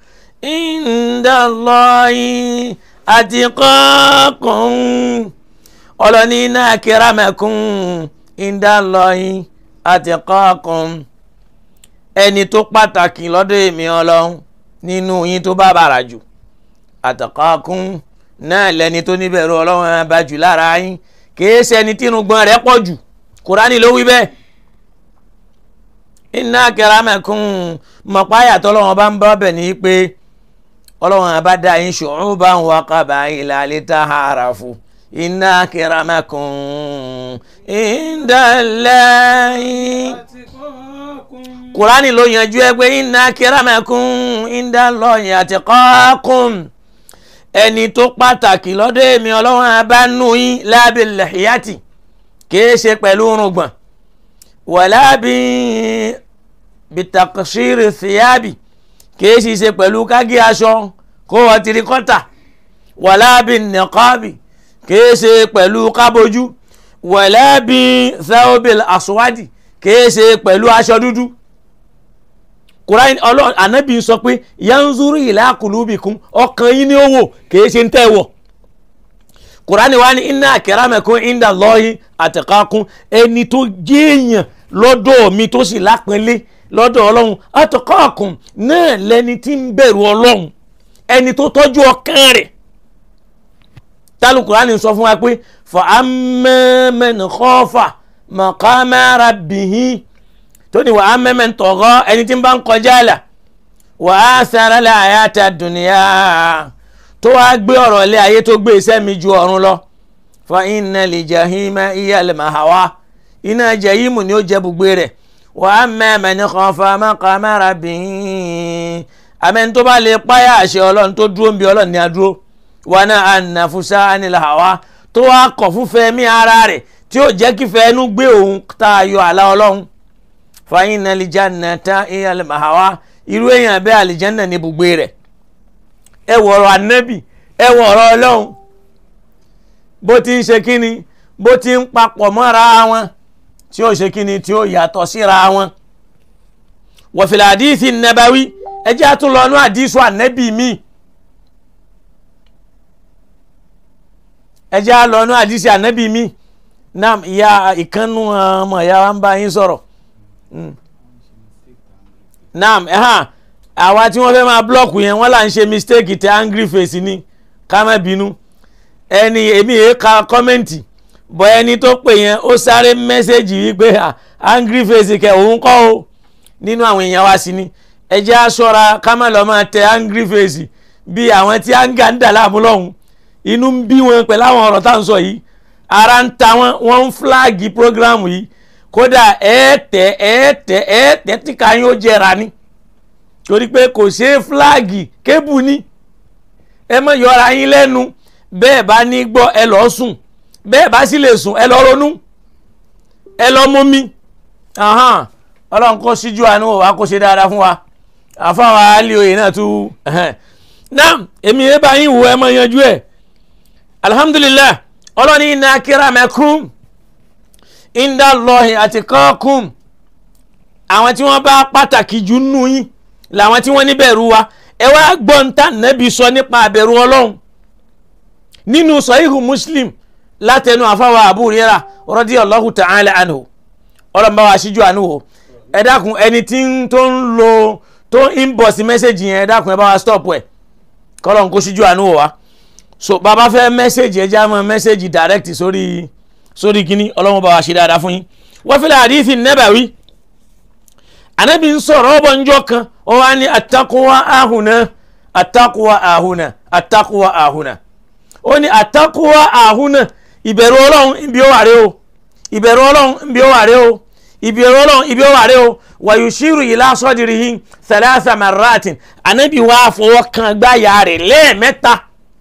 indallahi atqakum ọlọ́run ní inna akramakum indallahi atqakum ẹni tó pàtàkì lọ́dọ̀ èmi ọlọ́run nínú yín tó bá bàrà jù àtàkàkùn náà lẹni tó níbẹ̀rù ọlọ́run bá jù lára yín kìí ṣe ẹni tí irùngbọ̀n rẹ̀ pọ̀ jù kúránì ló wí bẹ́ẹ̀ inna akramakum mọ̀páyà tọ́lọ́run bá ń bá bẹ̀ ní pé ọlọ́run bá dá yín shu'uban wa qaba'ila lita'arafu inna akramakum indallahi kùránì ló yanjú ẹ pé inna akramakum indallahi atqakum ẹni tó pàtàkì lọ́dọ̀ èmi ọlọ́run abánú yín lábẹ́ lẹ́hìyàtì kìí ṣe pẹ̀lú irùngbọ̀n wala bí bitakṣírí síyábì kìí sì ṣe pẹ̀lú kági aṣọ kó wọ́n tirikọ́tà wala bí nìkọ́bì kìí ṣe pẹ̀lú kábojú wala bí thawbil aswadi kìí ṣe pẹ̀lú aṣọ dúdú kùráyìn ọlọ́run ànábì sọ pé yanzuru ila kulubikum ọkàn yín ní owó kìí ṣe ń tẹ́ wọ̀ kùránì wa ní inna akramakum inda Allahi atqakum ẹni tó jéèyàn lọ́dọ̀ mi tó sì lápẹ́lẹ́ lọ́dọ̀ ọlọ́run atqakum náà lẹni tí ń bẹ̀rù ọlọ́run ẹni tó tọ́jú ọkàn rẹ̀ tálù kùránì sọ fún wa pé fa amma man khafa maqama rabbihi tó ní wàá mẹ́mẹ́ ń tọ̀gọ́ ẹni tí ń bá ń kọjá àlà wàá sara la hayata dunya tó wàá gbé ọ̀rọ̀ lé ayé tó gbé iṣẹ́ mi ju ọ̀run lọ fa inna li jahima iya al mahawa iná jẹ̀yìmù ni ó jẹ́ bùgbé rẹ̀ wa amma man khafa maqama rabbih àmẹ́ni tó bá lè páyà àṣẹ ọlọ́run tó dúró ń bi ọlọ́run ní adúró wa na'a an-nafsa anil hawa tó wá kọ̀ fúnfẹ́ mí ara rẹ̀ tí ó jẹ́ kí fẹ́ẹ́nu gbé òun tá a yọ àlá ọlọ́run fa innal jannata hiyal ma'wa irú èèyàn bẹ́ẹ̀ àlìjánná ní bùgbé rẹ̀ ẹ wọ ọ̀rọ̀ ànábì ẹ wọ ọ̀rọ̀ ọlọ́run bó ti ń ṣe kíni bó ti ń papọ̀ mọ́ra wọn tí ó ṣe kíni tí ó yàtọ̀ síra wọn. wa fil hadithi nabawi ẹ jẹ́ àtúnlọ́nú àdísù ànábì mi ẹ jẹ́ àlọ́nú àdísù ànábì mi nam ìyá ìkànnù ọmọ ìyá wa ń bá yín sọ̀rọ̀ nam ẹ̀hán àwa tí wọ́n fẹ́ máa blọ́ọ̀kù yẹn wọ́n là ń ṣe mistake tẹ angry face ni ká má bínú ẹni èmi yẹn ka kọ́mẹ́ǹtì bọ́ ẹni tó pè yẹn ó sáré mẹ́sẹ̀gì wípé angry face kẹ òun kọ́ o nínú àwọn èèyàn wa sí ni ẹ jẹ́ á ṣọ́ra ká má lọ máa tẹ angry face bí àwọn tí anga ń dà láàmú lọ́hùn inú ń bí wọn pẹ̀lú àwọn ọ̀rọ̀ tá à ń sọ yìí ara ń ta wọn wọ́n ń flagi program yìí kódà ẹ̀ẹ́tẹ̀ ẹ̀ẹ́tẹ̀ ẹ̀ẹ́tẹ̀ tí ká yín ó jẹra ni torí pé kò ṣe é flagi kébù ni ẹ má yọra yín lẹ́nu bẹ́ẹ̀ bá ní gbọ́ ẹ lọ́ọ́ sùn bẹ́ẹ̀ bá sì lè sùn ẹ lọ́ọ́ ronú ẹ lọ́ọ́ mú mi ọlọ́run kó síjú àánú wa kó ṣe dáadáa fún wa àfáwọn àálì oyè náà tú náà èmi ẹ bá yín wò ẹ má yanjú ẹ alhamdulilayi ọlọ́ni inna akramakum inda Allahi atqakum àwọn tí wọ́n bá pàtàkì jù nù yín làwọn tí wọ́n níbẹ̀rù wa ẹ wá gbọ́n tá nẹ́bí sọ nípa àbẹ̀rù ọlọ́run nínú sọ̀híhù muslim látẹnu àfáwà Abu Hurairah radiyallahu ta'ala anhu ọlọ́run bá wa ṣíjú àánú o ẹ dákun ẹni tí tó ń lo tó ń inbox mẹ́sẹ̀gì yẹn ẹ dákun ẹ bá wa stop ẹ kọ́lọ́n kó ṣíjú àánú wa so bàbá fẹ́ mẹ́sẹ̀gì ẹ já mọ́ mẹ́sẹ̀gì direct sórí sórí kínní ọlọ́run bá wa ṣe dáadáa fún yín wọ́n fi hadithi nabawi anabi ń sọ̀rọ̀ ọ̀bọ̀ njọ́ kan ó wá ní atakuwa ahùnà atakuwa ahùnà atakuwa ahùnà ó ní atakuwa ahùnà ìbẹ̀rù ọlọ́run ibi ó wà rẹ o ìbẹ̀rù ọlọ́run ibi ó wà rẹ o ìbẹ̀rù ọlọ́run ibi ó wà rẹ o wàyùsírù ila sadrihi thalatha marratin anabi wá fọwọ́ kan gbáyà rẹ̀ lẹ́ẹ̀mẹ́ta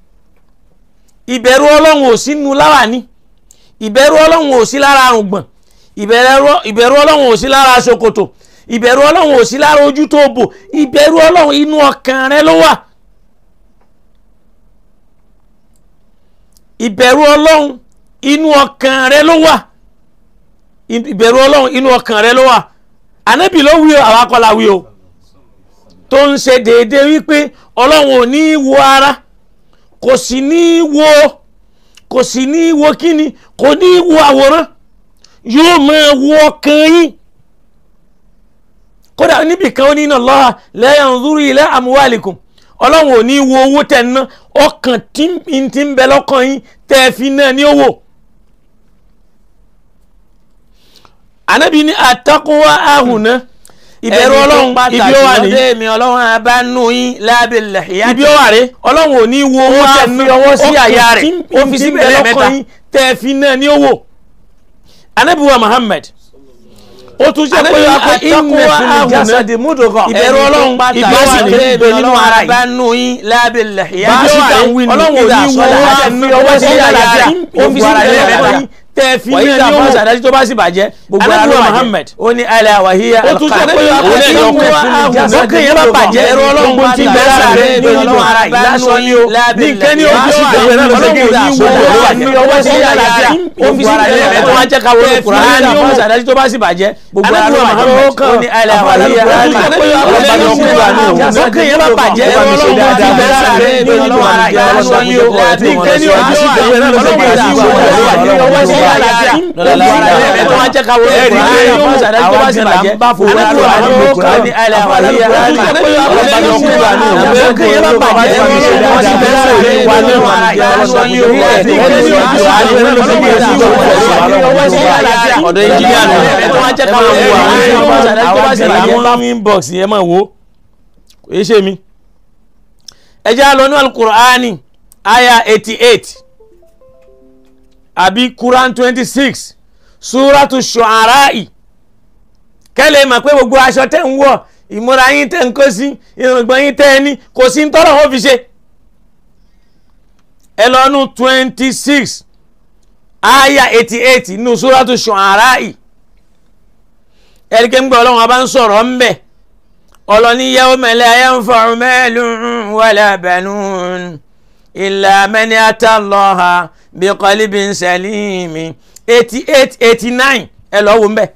ìbẹ̀rù ọlọ́run ò sínú láwàní ìbẹ̀rù ọlọ́run ò sí lára àrùngbọ̀n ìbẹ̀rù ọlọ́run ò sí lára ṣòkòtò ìbẹ̀rù ọlọ́run ò sí lára ojú tó bò ìbẹ̀rù ọlọ́run inú ọkàn rẹ ló wà ìbẹ̀rù ọlọ́run inú ọkàn rẹ ló wà ìbẹ̀rù ọlọ́run inú ọkàn rẹ ló wà ànábì ló wí o àwa kọ́ la wí o tó ń ṣe déédéé wípé ọlọ́run ò ní í wo ara kò sì ní í wo kò sì ní í wo kíni kò ní í wo àwòrán yóò máa wo ọkàn yín kódà níbi kan ó ní iná lọ́ha la yanzuru ila amwalikum ọlọ́run ò ní wo owó tẹ̀ ná ọkàn tí ń ti ń bẹ lọ́kàn yín tẹ́ ẹ fi náà ní owó. ànábì ní àtàkùnwá àhùnà ìbẹ̀rù ọlọ́run ibi ó wà ní. ẹni mi ọlọ́run abánú yín lábẹ́lẹ̀ ìyá ibi ó wà rè ọlọ́run ò ní wo owó tẹ̀ ná ọwọ́ sí àyà rẹ̀ ó fi sí bẹ̀rẹ̀ lọ́kàn yín tẹ́ ẹ fi náà ní owó. ànábì wa Muhammad ó tún jẹ́ pé àtàkùnwá àhùnà ìbẹ̀rù ọlọ́run ibi ó wà ní ìbẹ̀ nínú ara yìí. abánú yín lábẹ́lẹ̀ ìyá bá a sì kà ń wí ni ọlọ́run ò ní wo owó tẹ̀ ná ọwọ́ sí àyà rẹ̀ ó fi sí bẹ̀rẹ̀ lọ́kàn yín tẹ́ ẹ fi wàyí náà tá a ní fọ́ owó. sàdájú tó bá sì bàjẹ́ gbogbo ara ló Ànábì wa bàjẹ́ Muhammad ó ní alẹ́ àwàhíyá ó tún jẹ́ pé òun náà yọ ọkọ̀ fún mi jáde lọ́kàn yẹn bá bàjẹ́ ẹ̀rọ ọlọ́run bó ti bẹ̀rẹ̀ ara rẹ̀ ní inú ara yìí lásán ni o ní nǹkan ní ojú ọ̀rọ̀ rẹ̀ náà lọ́sẹ̀ kí ní wo owó wà ní ọwọ́ sí àlàáfíà ó fi sí bẹ̀rẹ̀ rẹ̀ tó wá jẹ́ ká wọlé kùránì ní ọmọ sàdájú tó bá sì bàjẹ́ gbogbo ara ló bàjẹ́ ó ní alẹ́ àwàhíyá lọ́kàn yẹn bá bàjẹ́ ẹ̀rọ ọlọ́run bó ti bẹ̀rẹ̀ ara rẹ̀ ní inú ara yìí lásán ni o ní nǹkan ní ojú ọ̀rọ̀ rẹ̀ náà lọ́sẹ̀ kí ní wo owó wà ní ọwọ́ sí àlàáfíà tó wá jẹ́ ká wọlé kùránì ní ọmọ sàdájú tó bá sì bàjẹ́ gbogbo ara ló bàjẹ́ ó ní alẹ́ àwàhíyá lọ́kàn yẹn bá bàjẹ́ ẹ̀rọ ọlọ́run bó ti bẹ̀rẹ̀ ara rẹ̀ ní inú ara yìí lásán ni o ní nǹkan ní ojú ọ̀rọ̀ ọ̀dọ̀ engineer nù tó wá jẹ́ ká wọlé kùránì ní ọmọ sàdájú tó bá sì bàjẹ́ àwọn inbox yẹn máa wo kò yé ṣe mi ẹ jẹ́ á lọ ní alukur'ani aya eighty eight àbí quran twenty six súrátù ṣu'ara'i kẹ́lẹ̀ mọ̀ pé gbogbo aṣọ tẹ́ ń wọ̀ ìmúra yín tẹ́ ń kó sí irùngbọ̀n yín tẹ́ ẹ ní kò sí ń tọ́rọ̀ wọn fi ṣe ẹ lọ́nu twenty six aya eighty eight nínú súrátù ṣu'ara'i ẹ̀ríkẹ́ ń gbọ́ ọlọ́run ọba ń sọ̀rọ̀ ń bẹ̀ ọlọ́ni yawma la yanfa'u malun wala banun illa man ata Allaha biqalbin salim eighty eight eighty nine ẹ lọ́ wo ń bẹ̀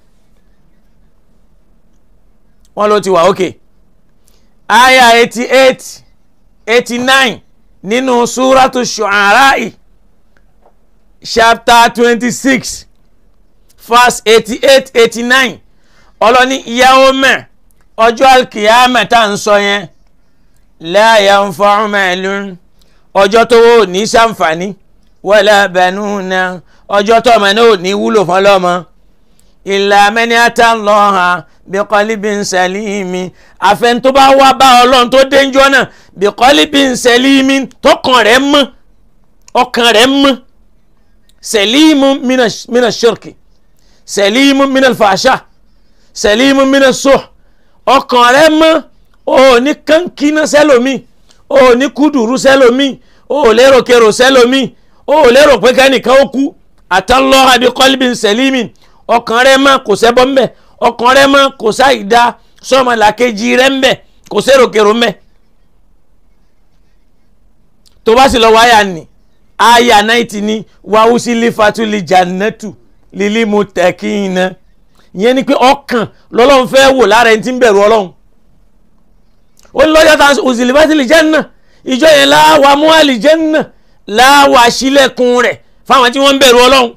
wọ́n ló ti wà ókè aya eighty eight eighty nine nínú súrátù ṣu'ara'i chapter twenty six verse eighty eight eighty nine ọlọ́ni yawma ọjọ́ alkiyama tá à ń sọ yẹn la yanfa'u malun ọjọ́ tó wò ní sàǹfààní wala banuna ọjọ́ tó ọmọ náà ò ní wúlò fún ọlọ́mọ illa man ata Allaha biqalbin salimi àfẹn tó bá wá bá ọlọ́run tó dénjọ́ náà biqalbin salimi tọkàn rẹ̀ mọ́ ọkàn rẹ̀ mọ́ salimu mina shirki salimu mina fasha salimu mina suh ọkàn rẹ̀ mọ́ o ní kankina sẹ́lómi o ní kúdùrú sẹ́lómi o lérò kérò sẹ́lómi o lérò pé kẹ́nìkan ó kú atallaha biqalbin salimi ọkàn rẹ̀ mọ́ kò sẹ́bọ́ mbẹ́ ọkàn rẹ̀ mọ́ kò sáìdá sọ́mọlàkejì rẹ̀ mbẹ́ kò sérò kérò mbẹ́ tó bá sì lọ wáyà ni aya náìtì ni wàhùsí lífatúlì jannatu lílí muttaqina ìyẹn ni pé ọkàn lọ́lọ́run fẹ́ wò lára ẹni tí ń bẹ̀rù ọlọ́run ó ní lọ́jọ́ tá òsìlìfàtì lè janna ìjọ yẹn láwa mú àlìjẹ́nà láwa sílẹ̀kùn rẹ̀ fáwọn tí wọ́n ń bẹ̀rù ọlọ́run.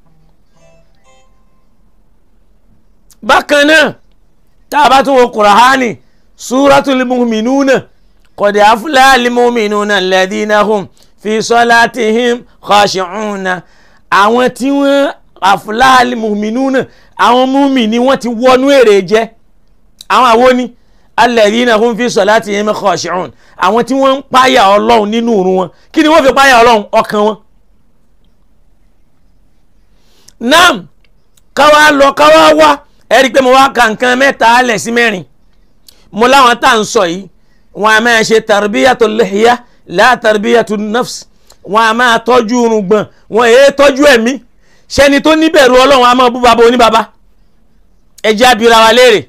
bákan náà tá a bá tún wo kùràhánì súratul mu'minuna qad aflahal mu'minuna alladhina hum fi salatihim khashi'una àwọn tí wọ́n aflahal mu'minuna àwọn múmi ni wọ́n ti wọnú èrè jẹ́ àwọn àwo ni alladhina hum fi salatihim khashi'un àwọn tí wọ́n ń páyà ọlọ́run nínú òru wọn kí ni wọ́n fi páyà ọlọ́run ọkàn wọn. nam káwa lọ káwa wá ẹ rí i pé mo wá ka nǹkan mẹ́ta alẹ̀ sí mẹ́rin mo láwọn tá à ń sọ yìí wọn a máa ṣe tarbiyatu lihya la tarbiyatu nafs wọn a máa tọ́jú irùngbọ̀n wọn èé tọ́jú ẹ̀mí ṣẹni tó níbẹ̀rù ọlọ́run a máa bú baba oníbaba ẹjẹ́ abira wa léèrè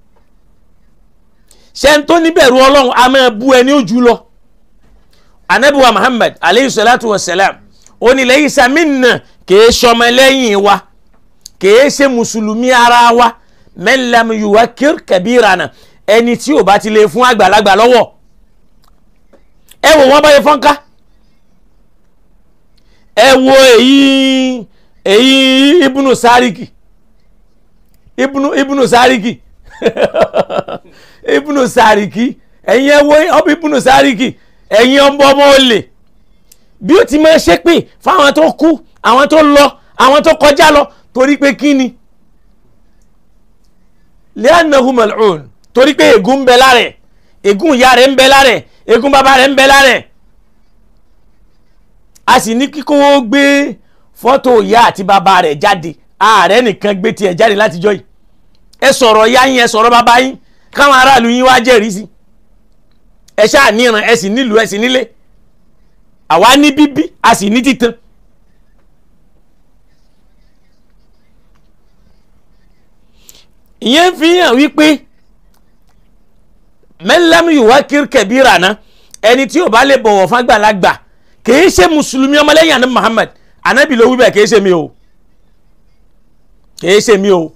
ṣẹni tó níbẹ̀rù ọlọ́run a máa bú ẹni ojú lọ anabiwa muhammad aleyhi salatu wa salam ó ní laysa minna kìí ṣọmọ lẹ́yìn wa kìí ṣe mùsùlùmí ara wa man lam yuwakkir kabirana ẹni tí ò bá ti lè fún àgbàlagbà lọ́wọ́ ẹ wò wọ́n báyìí fọ́nká ẹ wo èyí èyí ibùnú sáríkì ibùnú ibùnú sáríkì ibùnú sáríkì ẹ̀yin ẹ wo ọbẹ̀ ibùnú sáríkì ẹ̀yin ọmọ ọmọ olè bí ó ti máa ṣépè fáwọn tó kú àwọn tó lọ àwọn tó kọjá lọ torí pé kí ni li'annahu mal'un torí pé ègún ń bẹ lára ẹ̀ ègún ìyá rẹ̀ ń bẹ lára ẹ̀ ègún bàbá rẹ̀ ń bẹ lára ẹ̀ a sì ní kíkó gbé fọ́tò ìyá àti bàbá rẹ̀ jáde ààrẹ nìkan gbé tiẹ̀ jáde látijọ́ yìí ẹ sọ̀rọ̀ ìyá yín ẹ sọ̀rọ̀ bàbá yín káwọn aráàlú yín wá jẹ́rìí sí ẹ ṣáà níran ẹ sì nílùú ẹ sì nílé àwa ní bíbí a sì ní títan. ìyẹn fi hàn wípé mẹ́lẹ́mú ìwà kírkẹ̀bíra náà ẹni tí ò bá lè bọ̀wọ̀ fún àgbàlagbà kìí ṣe mùsùlùmí ọmọlẹ́yìn àná Muhammad anabi ló wí bẹ́ẹ̀ kìí ṣe mi o kìí ṣe mi o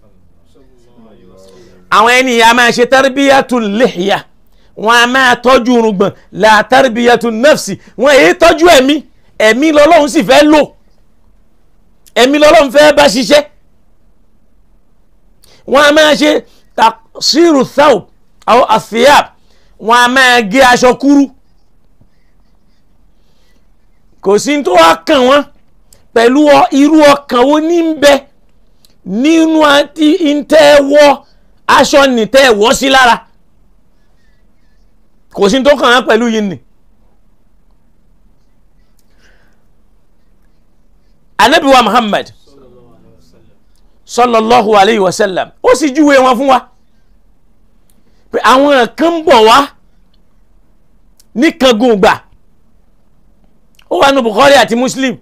àwọn ènìyàn máa ṣe tarbiyatu lihya wọn a máa tọ́jú irùngbọ̀n la tarbiyatu nafsi wọn èyí tọ́jú ẹ̀mí ẹ̀mí lọ́lọ́run sì fẹ́ lò ẹ̀mí lọ́lọ́run fẹ́ bá ṣiṣẹ́ wọn a máa ṣe taqsiru thawb aw athiyab wọn a máa gé aṣọ kúrú kò sí tó wá kàn wọ́n pẹ̀lú irú ọkàn wo ní ń bẹ nínú àti ìtẹ́wọ́ aṣọ nìtẹ́wọ́ sí lára kò sí tó kàn wọ́n pẹ̀lú yìí nì. anabi wa muhammad sallallahu alayhi wa sallam ó sì júwe wọn fún wa pé àwọn kan ń bọ̀ wá ní kangun gbà ó wà ní Bukhari àti Muslim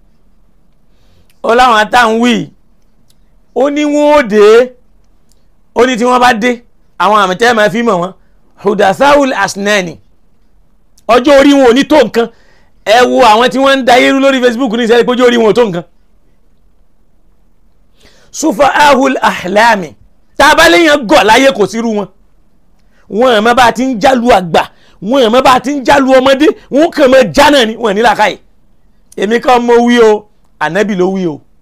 ó láwọn àtàwọn wí ó ní wọn ó dé ó ní tí wọ́n bá dé àwọn àmì tẹ́ máa fi mọ̀ wọ́n hudathawul asnani ọjọ́ orí wọn ò ní tó nǹkan ẹ wo àwọn tí wọ́n ń da irú lórí Facebook ní ìṣẹ́lẹ̀ pé ọjọ́ orí wọn ò tó nǹkan sufaahul ahlami tá a bá léèyàn gọ̀ láyé kò sírú wọn wọn àmọ́ bá ti ń jálu àgbà wọn àmọ́ bá ti ń jálu ọmọdé wọn kàn mọ́ já náà ni wọn ní làákàyè èmi kan mo wí o ànábì ló wí o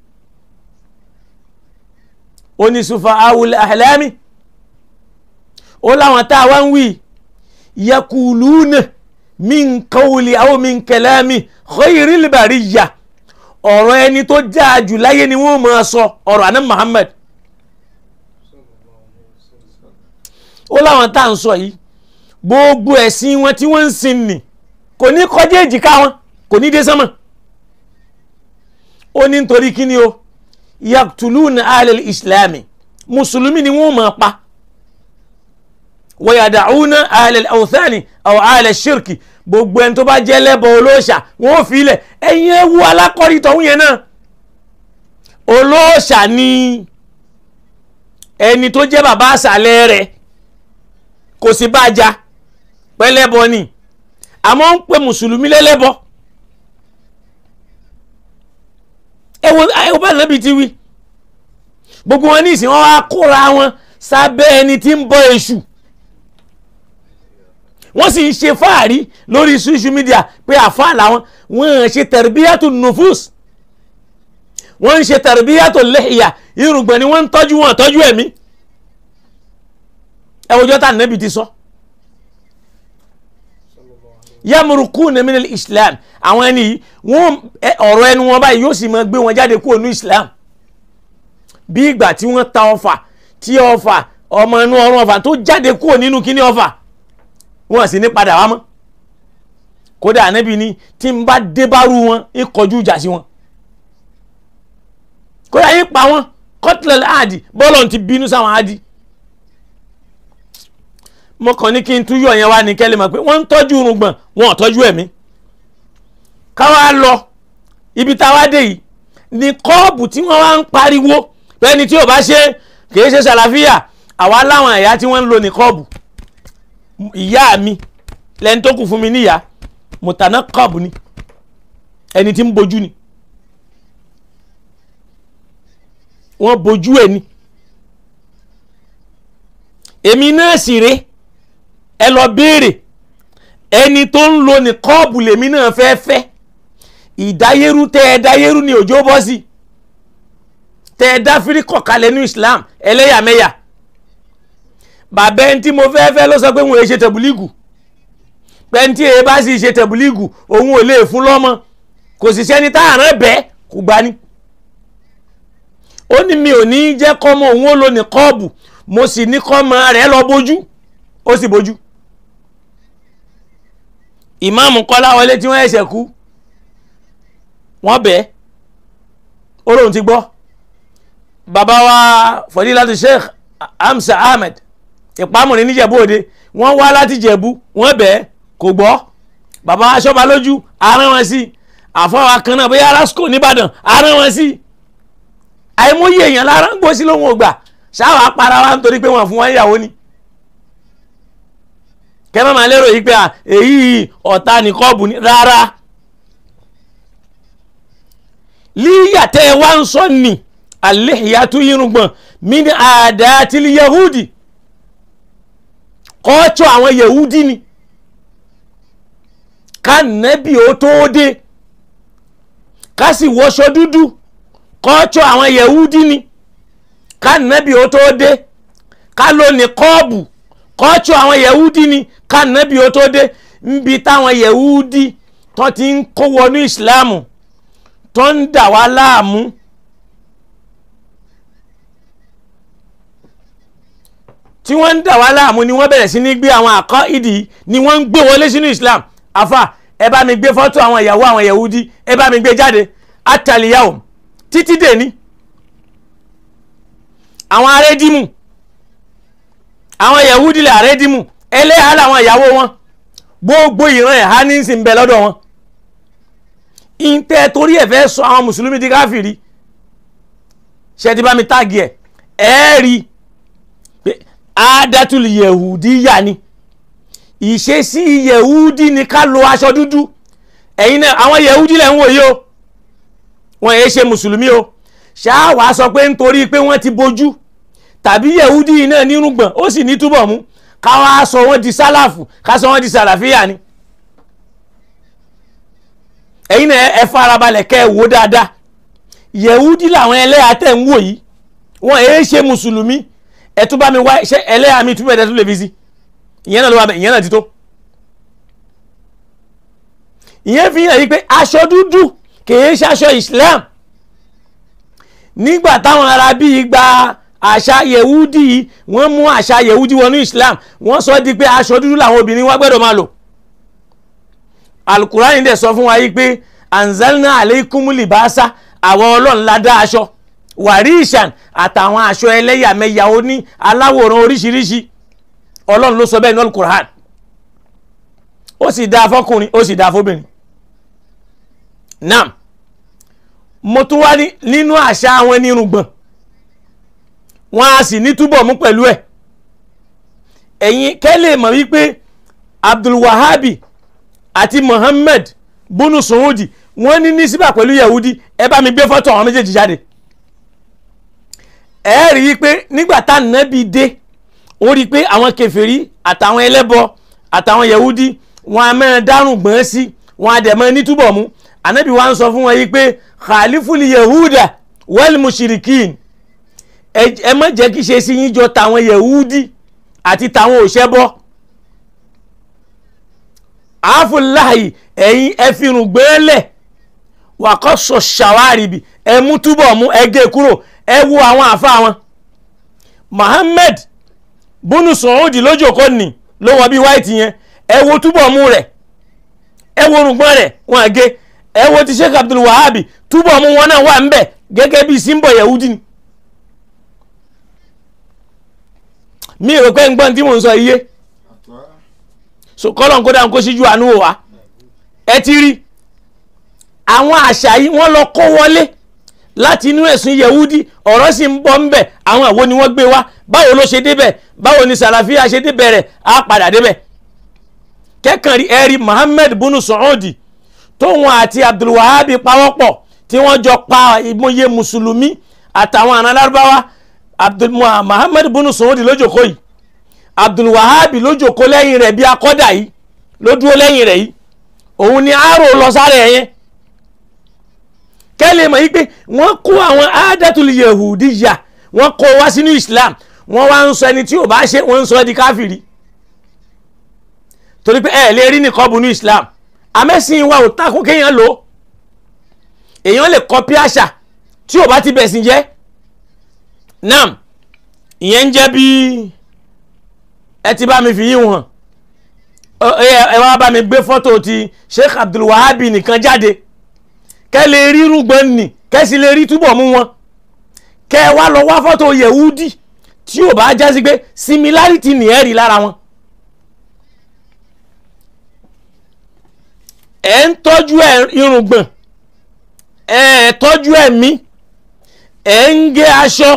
ó ní sufaahul ahlami ó láwọn tá a wá ń wí yakuluna min kawuli aw min kalami khayril bariyya ọ̀rọ̀ ẹni tó dáa jù láyé ni wọ́n máa sọ ọ̀rọ̀ àná Muhammad ó láwọn tá à ń sọ yìí gbogbo ẹ̀sìn wọn tí wọ́n ń sin nì kò ní kọjá èjìká wọn kò ní dé sánmọ̀ ó ní nítorí kí ni o yaktuluna alal islami mùsùlùmí ni wọ́n máa pa wọ́yàdàúnà alal awthani aw alal shirki gbogbo ẹni tó bá jẹ́ lẹ́bọ̀ olóòṣà wọ́n ò fi ilẹ̀ ẹ̀yin ewu alákọ̀rí tọ̀hún yẹn náà olóòṣà ni ẹni tó jẹ́ bàbá àṣàlẹ̀ rẹ̀ kò sí bá ja pẹ́lẹ́bọ ni àmọ́ ń pè mùsùlùmí lẹ́lẹ́bọ ẹwọ ẹwọ bá nàbì ti wí gbogbo wọn ní ìsìn wọn wá kóra wọn sábẹ́ ẹni tí ń bọ èṣù wọ́n sì ń ṣe fáàrí lórí social media pé àfáà làwọn wọ́n ń ṣe tẹ̀rẹ̀bíyàtò nufus wọ́n ń ṣe tẹ̀rẹ̀bíyàtò lẹ́yà irùngbọ̀n ni wọ́n ń tọ́jú wọn tọ́jú ẹ̀mí ẹwọ́jọ́ tá nẹ́bi ti sọ. yamurukú neminal islam àwọn ẹni yìí wọ́n ọ̀rọ̀ ẹnu wọn báyìí yóò sì máa gbé wọn jáde kúrò ní islam bí ìgbà tí wọ́n ta ọfà tí ọfà ọmọ inú ọrùn ọfà tó jáde kúrò nínú kíní ọfà wọn sì ní padà wá mọ́ kódà ànábì ni tí n bá dé bárú wọn ń kọjú ìjà sí wọn kódà yín pa wọn kọtìlẹ̀ àdì bọ́ọ̀lù ti bínú sáwọn àdì mo kàn ní kí n túyọ̀ yẹn wá ní kẹ́lẹ́ mọ̀ pé wọ́n ń tọ́jú irùngbọ̀n wọn ò tọ́jú ẹ̀mí káwá lọ ibi táwa dé yìí ní kọ́ọ̀bù tí wọ́n wá ń pariwo pẹ́ni tí ò bá ṣe kì í ṣe ṣàlàfíà àwa láwọn ẹ̀yà tí wọ́n ń lò ní kọ́ọ̀bù ìyá mi lẹni tó kù fún mi níyà mùtánà kọ́ọ̀bù ni ẹni tí ń bojú ni wọ́n bojú ẹ̀ ni èmi náà sì rè ẹ lọ béèrè ẹni tó ń lo ní kọ́ọ̀bù lèmi náà fẹ́ fẹ́ ìdáyérú tẹ ẹ dáyérú ni òjò bọ́ sí tẹ ẹ dá fíríkọ̀ kalẹ̀ ní Islam ẹlẹ́yàmẹ̀yà bàbá ẹni tí mo fẹ́ fẹ́ ló sọ pé òun ò ṣe tẹ̀bùlígù pẹ́ntì èyí bá sì ṣe tẹ̀bùlígù òun ò lè fún lọ́mọ kò sì sẹ́ni tá àrán bẹ́ẹ̀ kò gbani. ó ní mi ò ní jẹ́ kọ́mọ òun ó lo ní kọ́ọ̀bù mo sì ní kọ́mọ rẹ̀ lọ bójú ó sì bójú. ìmáàmù Kọ́láwọlé tí wọ́n ẹ̀ṣẹ̀ kú wọ́n bẹ́ẹ̀ ó lóun ti gbọ́ bàbá wa Fadilatu Sheikh Hamza Ahmed ìpamọ́ni níjẹ̀bú òde wọ́n wá láti jẹ̀bú wọ́n bẹ́ẹ̀ kò gbọ́ bàbá aṣọ́ba lójú arán wọn sí àfọwọ́ kan náà bóyá rasco nìbàdàn arán wọn sí àìmọye èèyàn lára ń gbó sí lóhun ògbà ṣáwà para wa nítorí pé wọ́n fún wọn ìyàwó ni kẹ́mọ́ máa lérò yìí pé èyí ọ̀tá ní kọ́ọ̀bù ni rárá líyàtẹ̀ wá ń sọ ní àléhìyàtú irùngbọ̀n mí ní àdáàtìlì yahudi kọ́ọ̀tù àwọn yahudi ni ká nẹ́bì ó tó dé ká sì wọṣọ dúdú kọ́ọ̀tù àwọn yahudi ni ká nẹ́bì ó tó dé ká ló ní kọ́ọ̀bù kọ́ọ̀tù àwọn yahudi ni ká nẹ́bì ó tó dé níbi táwọn yahudi tó ti ń kó wọnú ìsìláàmù tó ń dà wá láàmú tí wọ́n ń dà wá láàmú ni wọ́n bẹ̀rẹ̀ sí ní gbé àwọn àkọ́ ìdí ni wọ́n ń gbé wọlé sínú Islam afa ẹ bá mi gbé fọ́tò àwọn ìyàwó àwọn Yahudi ẹ bá mi gbé jáde ataliyahu títí dè ní àwọn arédìmù àwọn yahudi lè arédìmù ẹlẹ́hà làwọn ìyàwó wọn gbogbo ìran ẹ̀há ní sì ń bẹ lọ́dọ̀ wọn ìtẹ́ torí ẹ̀ fẹ́ sọ àwọn mùsùlùmí di káfìrí ṣe ti bá mi táàgì ẹ̀ ẹ́ rí pé àádátùlù yẹ̀hùdí yà ni ìṣesí yẹ̀hùdí ni ká lo aṣọ dúdú ẹ̀yin náà àwọn yẹ̀hùdí lẹ̀ ń wò yìí o wọn èé ṣe mùsùlùmí o ṣáà wàá sọ pé nítorí pé wọ́n ti bojú tàbí yẹ̀húdí yìí náà nírùngbọ̀n ó sì ní túbọ̀ mú káwá sọ wọ́n di sálàfù ká sọ wọ́n di sàlàfíà ni. ẹ̀yin náà ẹ farabalẹ̀ kẹ́ ẹ wò dáadáa yẹ̀húdí làwọn ẹlẹ́yà tẹ̀ ń wò yìí wọ́n èé ṣe mùsùlùmí ẹ tún bá mi wá ṣe ẹlẹ́yà mi túbọ̀ ẹ̀ tún lè fi sí ìyẹn náà ló wà bẹ̀ ìyẹn náà ti tó. ìyẹn fi hàn yí pé aṣọ dúdú kìí ṣaṣọ Islam nígbà táwọn ará bíi gba àṣà yehudi wọ́n mú àṣà yehudi wọnú islam wọ́n sọ di pé aṣọ dúdú làwọn obìnrin wa gbọ́dọ̀ máa lò alukurani dẹ̀ sọ fún wa yìí pé anzalna aleikum libasa àwọn ọlọ́run la dá aṣọ warishan àtàwọn aṣọ ẹlẹ́yàmẹ̀yà oní aláwòrán oríṣiríṣi ọlọ́run ló sọ bẹ́ẹ̀ ní alukuran ó sì dá fọkùnrin ó sì dá fóbìnrin nam mo tún wá nínú àṣà àwọn onírùngbọ̀n wọn a sì ní túbọ̀ mú pẹ̀lú ẹ̀ ẹ̀yin kẹ́lẹ̀ mọ̀ wípé abdulwahabi àti muhammed bunu suhudi wọ́n ní nísìbà pẹ̀lú yahudi ẹ bá mi gbé fọ́tò àwọn méjèèjì jáde ẹ rí i pé nígbà tá nàbí dé ó rí i pé àwọn kèfèrí àtàwọn ẹlẹ́bọ àtàwọn yahudi wọn a mẹ́rin dárùn gbọ́n sí wọn a dẹ̀ mọ́ ní túbọ̀ mú anabi wa ń sọ fún wọn yìí pé khalifuli yehuda wal mushrikin ẹ má jẹ́ kí ṣe sí yín jọ tàwọn yehudi àti tàwọn òṣẹ́bọ àáfùláhì ẹ̀yin ẹ fìrùn gbẹ́lẹ̀ wàkọ́sọ ṣàwárìbì ẹ mú túbọ̀ mú ẹ gé kúrò ẹ wo àwọn àfa wọn Muhammad bunu sọ̀húndì lójókòó nì ló wọ bí white yẹn ẹ wo túbọ̀ mú rẹ̀ ẹ wo orùngbọ́n rẹ̀ wọn àgé ẹ wo ti sheikh abdul wahabi túbọ̀ mú wọn náà wà ń bẹ̀ gẹ́gẹ́ bí símbọ̀ yahudi ni. mi rò pé ń gbọ́n tí mò ń sọ iye so kọ́lọ̀ ń kó dáhùn kó síjú àánú wò wá ẹ ti rí àwọn àṣà yìí wọ́n lọ kó wọlé láti inú ẹ̀sùn yahudi ọ̀rọ̀ sì ń bọ́ ń bẹ̀ àwọn àwo ni wọ́n gbé wá báwo ló ṣe débẹ̀ báwo ni sàlàfíà ṣe débẹ̀ rẹ̀ á padà débẹ̀ kẹ́kàn rí ẹ̀rí muhammed bunu sọ̀ọ́dì tóun àti abdulwahabi pawọ́pọ̀ tí wọ́n jọ pa ìmọye mùsùlùmí àtàwọn àna lárúbáwá abdul muhammed bunu sọ̀ọ́dì lójoko yìí abdulwahabi lójoko lẹ́yìn rẹ̀ bí akọ́dà yìí ló dúró lẹ́yìn rẹ̀ yìí òun ni àárò lọ sáré ẹ̀yẹn kẹ́lẹ́ mọ̀ yí pé wọ́n kó àwọn adatul yehudi yà wọ́n kó wá sínú islam wọ́n wá ń sọ ẹni tí ò bá ṣe wọ́n ń sọ di káfìrí torí pé ẹ lè rí nìkan bu ní islam amẹ́sìn wa ò takò kéèyàn lò ó èèyàn lè kọ́pí àṣà tí ò bá ti bẹ̀sìn jẹ́ nam ìyẹn ń jẹ́ bí ẹ ti bá mi fi yín hàn ẹ wá bá mi gbé fọ́tò ti sheikh abdulwahabi nìkan jáde kẹ́ lè rí rúgbọ́n nì kẹ́ sì lè rí túbọ̀ mú wọn kẹ́ wá lọ wá fọ́tò yehudi tí ò bá jásí pé similarity nìyẹn rí lára wọn. ẹ ń tọ́jú irùngbọ̀n ẹ tọ́jú ẹ̀mí ẹ ń gé aṣọ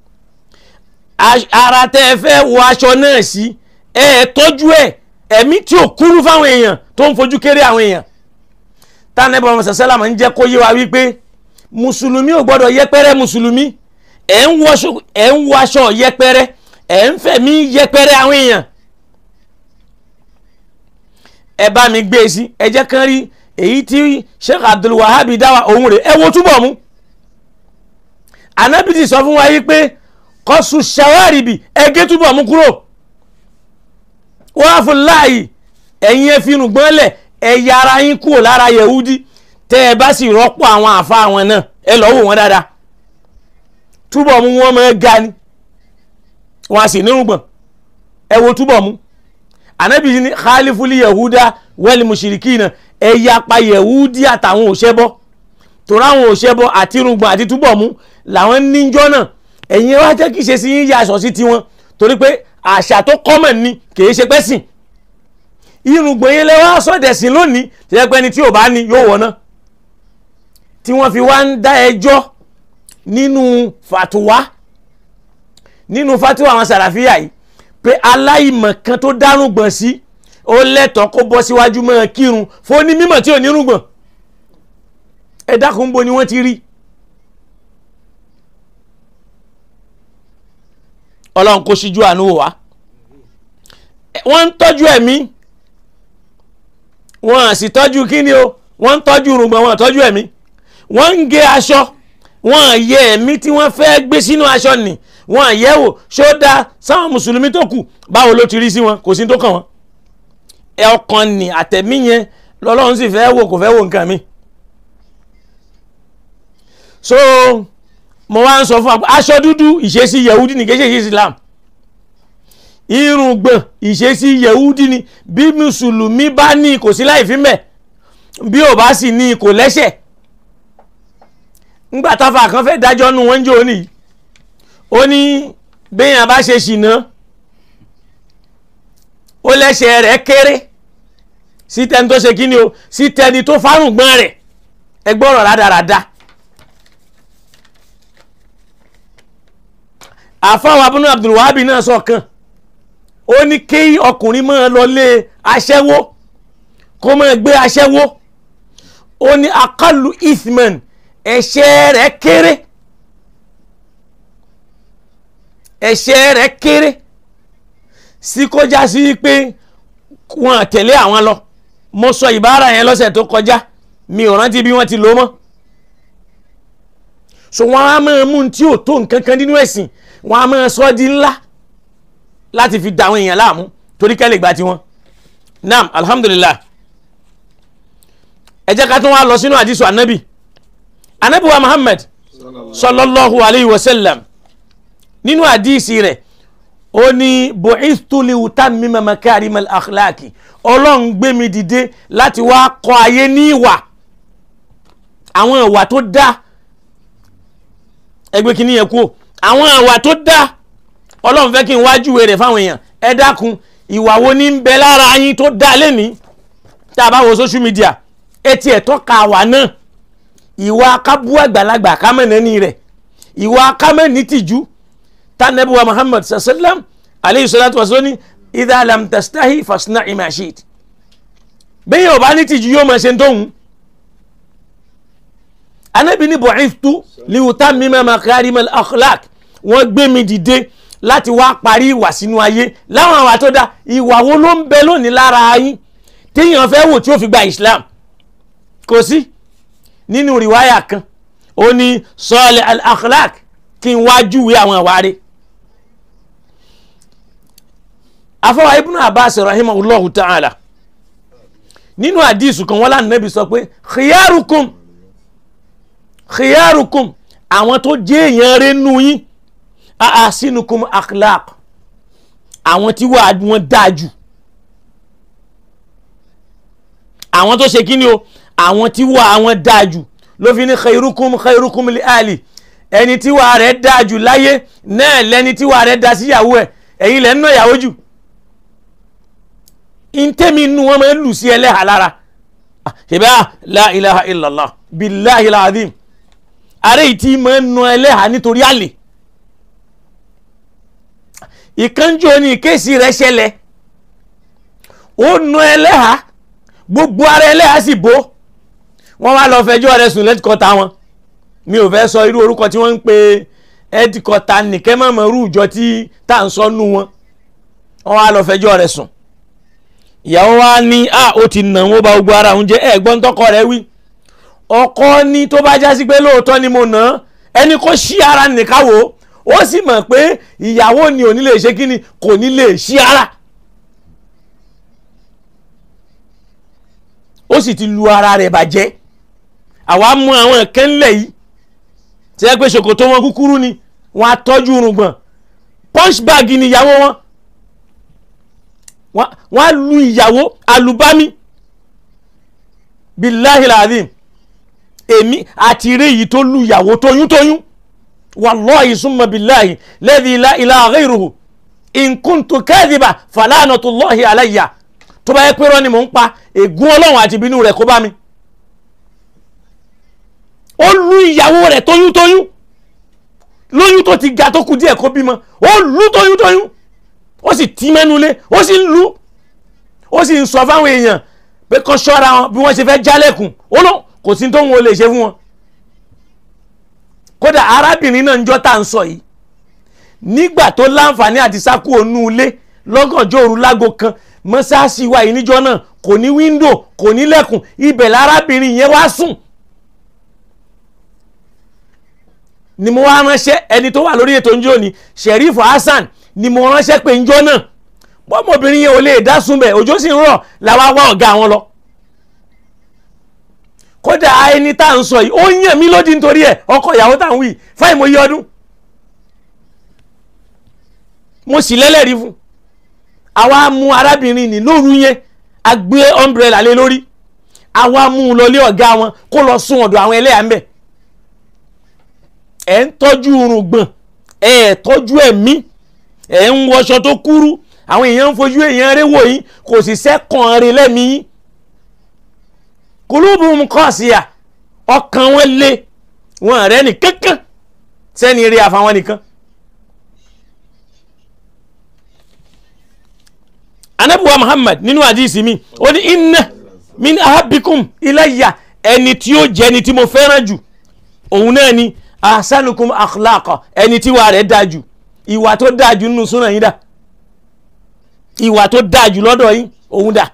ara tẹ́ ẹ fẹ́ wọ aṣọ náà sí ẹ tọ́jú ẹ ẹ̀mí tí ò kúrú fáwọn èèyàn tó ń fojú kéré àwọn èèyàn tánẹ́bà ọmọ sàṣẹ́làmù ń jẹ́ kó yé wa wípé mùsùlùmí ò gbọ́dọ̀ yẹpẹrẹ mùsùlùmí ẹ̀ ń wọ aṣọ yẹpẹrẹ ẹ̀ ń fẹ̀mí yẹpẹrẹ àwọn èèyàn ẹ bá mi gbé e sí ẹ jẹ́ kán rí èyí tí Sheikh Abdul Wahabi dáwà òun rè ẹ wo túbọ̀ mú Ànábì ti sọ fún wa yìí pé kọ́sù ṣàwárìbì ẹ gé túbọ̀ mú kúrò wọ́n á fún láàyè ẹ̀yin ẹ fi rùgbọ́n lẹ̀ ẹ yára yín kúrò lára Yehudi tẹ́ ẹ bá sì rọ́pò àwọn àfa àwọn náà ẹ lọ́ wò wọ́n dáadáa túbọ̀ mú wọn máa ga ni wọn a sì nírùngbọ̀n ẹ wo túbọ̀ mú anabi ni khalifuli yahuda wẹ́lì mushirikina ẹ yapa yehudi àtàwọn òṣèbọ torí àwọn òṣèbọ àti irùngbọ̀n àti túbọ̀ mú làwọn níjọ́ náà ẹ̀yin wá jẹ́ kí ṣe sí yín yà aṣọ sí tiwọn torí pé àṣà tó common ni kìí ṣe pẹ́sìn irùngbọ̀n yẹn lẹ́wọ́ sọ̀dẹ̀sìn lónìí tí ẹ pẹ́ ni tí ò bá ní yóò wọ̀ náà tí wọ́n fi wá ń dá ẹjọ́ nínú fàtúwá nínú fàtúwá àwọn sàràfíà yìí pé aláìmọ̀ kan tó dárùngbọ̀n sí ó lẹ́tọ̀ọ́ kó bọ́ síwájú mọ́ kírun fún ní mímọ̀ tí ò nírùngbọ̀n ẹ dákun bo ni wọ́n ti rí ọlọ́run kó síjú àánú wò wá wọ́n ń tọ́jú ẹ̀mí wọ́n á sì tọ́jú kíni o wọ́n ń tọ́jú rùngbọ̀n wọ́n á tọ́jú ẹ̀mí wọ́n ń gé aṣọ wọ́n á yẹ ẹ̀mí tí wọ́n fẹ́ gbé sínú aṣọ nì wọ́n á yẹ̀ wò ṣó dáa sáwọn mùsùlùmí tó kù báwo ló ti rí sí wọn kò sí tó kàn wọ́n ẹ ọkàn nì àtẹ̀mí yẹn lọ́lọ́run sì fẹ́ wò kò fẹ́ wò nǹkan mi so mo wá ń sọ fún wa pé aṣọ dúdú ìṣesí yahudi ní kéṣe islam irùngbọ̀n ìṣesí yahudi ni bí mùsùlùmí bá ní kò sí láì fi mẹ́ bí ò bá sì ní kò lẹ́sẹ̀ ńgbà táfà kan fẹ́ dájọ́ nu wọ́n ń jò ní ó ní béèyàn bá ṣe ṣìnà ó lẹ́sẹ̀ rẹ̀ kéré sí tẹni tó ṣe kíni o sí tẹni tó fárùngbọ̀n rẹ̀ ẹgbọ́rọ̀ rádaràda. àfáwọn abúlé abdulwahabi náà sọ̀kan ó ní kí ọkùnrin máa lọ lé aṣẹ́wó kó máa gbé aṣẹ́wó ó ní akalu ithman ẹ̀ṣẹ̀ rẹ̀ kéré ẹ̀ṣẹ̀ rẹ̀ kéré sí kọjá sí pé wọn tẹ̀lé àwọn lọ mo sọ ìbára yẹn lọ́sẹ̀ tó kọjá mi ò rántí bí wọ́n ti lò mọ́ so wọn á máa mú tí ò tó nǹkan kan nínú ẹ̀sìn wọn á máa sọ di ńlá láti fi da àwọn èèyàn láàmú torí kẹ́lẹ̀ gba tiwọn naam alhamdulillah ẹ jẹ́ ká tún wá lọ sínú àdìsù anabi anabi wa muhammad sallallahu alayhi wa sallam nínú àdìsí rẹ̀ ó ní bu'ithtu li utammima makarim al-akhlaqi ọlọ́run gbé mi dìde láti wá kọ́ ayé ní ìwà àwọn ìwà tó dáa ẹgbẹ́ kìíní yẹn kú o àwọn àwà tó dá ọlọ́run fẹ́ kí n wá júwe rẹ̀ fáwọn èèyàn ẹ dákun ìwà wo ní ń bẹ lára yín tó dá lẹ́ni tá a bá wo social media etí ẹ̀ tọ́ka àwà náà ìwà kábú àgbàlagbà kámẹ́nẹ́ni rẹ̀ ìwà kámẹ́ni tìjú tánẹ́bùwà Muhammad sallam aleyhi salatu wa sallam idha lam tastahi fasna'i ma shi'ta bẹ́ẹ̀ yóò bá ní tìjú yóò máa ṣe ń tóhun anabi ní bu'ithtu liutammima makarimal akhlaq wọ́n gbé mi dìde láti wá parí ìwà sínú ayé láwọn àwà tó dá ìwà wo ló ń bẹ lónìí lára yín téèyàn fẹ́ wò tí ó fi gba islam kò sí nínú rìwáyà kan ó ní salih al akhlaq kí n wá júwe àwọn àwa rẹ̀ afọwọ́ ibnu abbas rahimahullahu ta'ala nínú àdìsù kan wọ́n lánàá nàbì sọ pé khiyarukum khiyarukum àwọn tó jẹ́ èèyàn rẹ̀ nù yín ahasinukum akhlaq àwọn tí wàá wọn dáa jù àwọn tó ṣe kíni o àwọn tí wàá wọn dáa jù ló fi ní khairukum khairukum li ali ẹni tí wàá rẹ̀ dáa jù láyé náà lẹni tí wàá rẹ̀ dáa síyàwó ẹ̀ ẹ̀yin lẹ́ ń nà ìyàwó jù ntẹ́mi nu wọn máa ń lù sí ẹlẹ́hà lára ṣèbá la ilaha illallah billahi alazim ààrẹ yìí tí máa ń nu ẹlẹ́hà nítorí àlè ìkánjú ni ìkéèsì rẹ̀ ṣẹlẹ̀ ó nu ẹlẹ́hà gbogbo ara ẹlẹ́hà sì bó wọ́n wá lọ fẹjọ́ rẹ̀ sùn lẹ́tìkọ́ta wọn mi ò fẹ́ sọ irú orúkọ tí wọ́n ń pe ẹtìkọ́ta nìkẹ́ mọ̀mọ́ rú ìjọ tí tá à ń sọ nù wọn wọ́n wá lọ fẹjọ́ rẹ̀ sùn ìyàwó wa ní à ó ti nà wọ́n bá gbogbo ara òun jẹ́ ẹ̀gbọ́n tọkọ rẹ̀ wí ọkọ ní tó bá jásí pé lóòótọ́ ni mo nà ẹni kó ṣí ara nìkáwó ó sì mọ̀ pé ìyàwó ni ò ní lè ṣe kí ni kò ní lè ṣí ara ó sì ti lu ara rẹ̀ bàjẹ́ àwa mú àwọn ẹ̀kẹ́ ńlẹ̀ yìí tí ẹ pé ṣòkòtò wọn kúkúrú ni wọn á tọ́jú irùngbọ̀n punch bag ni ìyàwó wọn wọ́n á lu ìyàwó alùbámi billahi alazim èmi àti eré yìí tó lu ìyàwó tóyún tóyún wallahi summa billahi ladhi la ilaha ghayruhu in kuntu kadhiba falanatullahi alayya tó bá yẹ pé irọ́ ni mò ń pa ègún ọlọ́run àti ìbínú rẹ̀ kó bá mi ó lu ìyàwó rẹ̀ tóyúntóyún lóyún tó ti ga tó kù díẹ̀ kó bímọ ó lu tóyúntóyún ó sì tí mẹ́nulé ó sì ń lu ó sì ń sọ fáwọn èèyàn pé kán ṣọ́ra wọn bí wọ́n ṣe fẹ́ jálẹ̀kùn ó lọ kò sí tóun ò lè ṣe fún wọn kódà arábìnrin náà ń jọ́ tá à ń sọ yìí nígbà tó láǹfààní àti sákú ònú ilé lọ́gànjọ́ òru lágo kan mọ́sáàsì wa yìí níjọ́ náà kò ní wíńdò kò ní lẹ́kùn ibẹ̀ lárábìnrin yẹn wá sùn ni mo wá ránṣẹ́ ẹni tó wà lórí ètò njó ni Sheriff Hasan ni mo ránṣẹ́ pé njọ́ náà bọ́mọbìnrin yẹn ò lè dá sunbẹ̀ òjò sì ń rọ̀ làwa wá ọ̀gá wọn lọ kódà ẹni tá à ń sọ yìí ó yàn mí lódì nítorí ẹ̀ ọkọ ìyàwó tá à ń wí fáì mo yí ọdún mo sì lẹ́lẹ́rìí fún àwa mú arábìnrin ní lóru yẹn a gbé umbrella lé lórí àwa mú un lọlé ọ̀gá wọn kó lọ sún ọ̀dọ̀ àwọn ẹlẹ́yà ń bẹ̀ ẹ̀ ń tọ́jú irun gbọ̀n ẹ̀ tọ́jú ẹ̀mí ẹ̀ ń wọṣọ tó kúrú àwọn èèyàn ń fojú èèyàn rẹ̀ wò yín kò sì sẹ́kàn rẹ̀ lẹ́mìí yín kulubuhum qasiya ọkàn wọn lé wọn rẹ ní kankan sẹ́ni rí àfàwọn nìkan. anabuwa muhammad nínú àdìsí mi ó ní inna min ahabbikum ilayya ẹni tí ó jẹ́ ẹni tí mo fẹ́ràn jù òun náà ni ahsanukum akhlaqa ẹni tí wà rẹ̀ dáa jù ìwà tó dáa jù nínú súnà yín dà ìwà tó dáa jù lọ́dọ̀ yín òun dà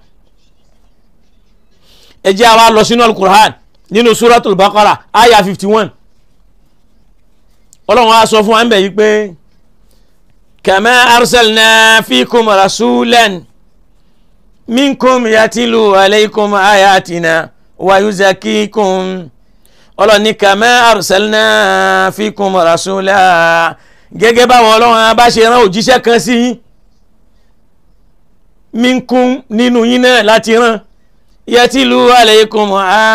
ẹ jẹ́ àwa lọ sínú alukur'an nínú suratul baqara aya fifty one ọlọ́run á sọ fún wa ń bẹ̀ yí pé kama arsalna fikum rasulan minkum yatilu alaykum ayatina wa yuzakikum ọlọ́run ní kama arsalna fikum rasulan gẹ́gẹ́ báwọn ọlọ́run bá ṣe rán òjíṣẹ́ kan sí yín minkum nínú yín náà láti rán yẹtìlú aleikum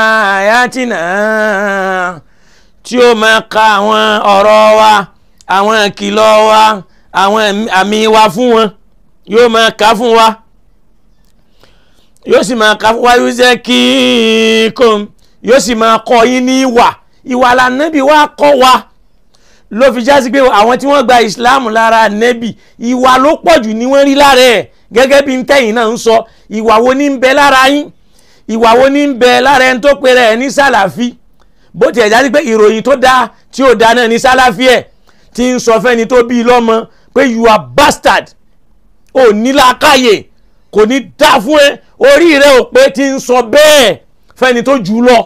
ayatina tí ó máa ka àwọn ọ̀rọ̀ wa àwọn ìkìlọ̀ wa àwọn àmì wa fún wọn yóò máa ka fún wa yóò sì máa ka fún wa yóò jẹ́ kí kò yóò sì máa kọ́ yín ní ìwà ìwà lànàbí wa kọ́ wa ló fi já sí pé àwọn tí wọ́n gba ìsìláàmù lára nẹ́bì ìwà ló pọ̀jù ni wọ́n rí lára ẹ̀ gẹ́gẹ́ bí ntẹ́yìn náà ń sọ ìwà wo ní ń bẹ lára yín ìwà wo ní ń bẹ lára ẹni tó pèrè ẹ ní sálàfí bó tiẹ̀ jáde pé ìròyìn tó dáa tí ó dáa náà ní sálàfí ẹ̀ tí ń sọ fẹ́ni tó bí i lọ́mọ pé you are bastard ò ní làákàyè kò ní dá fún ẹ orí rẹ ò pé tí ń sọ bẹ́ẹ̀ fẹ́ni tó jù ú lọ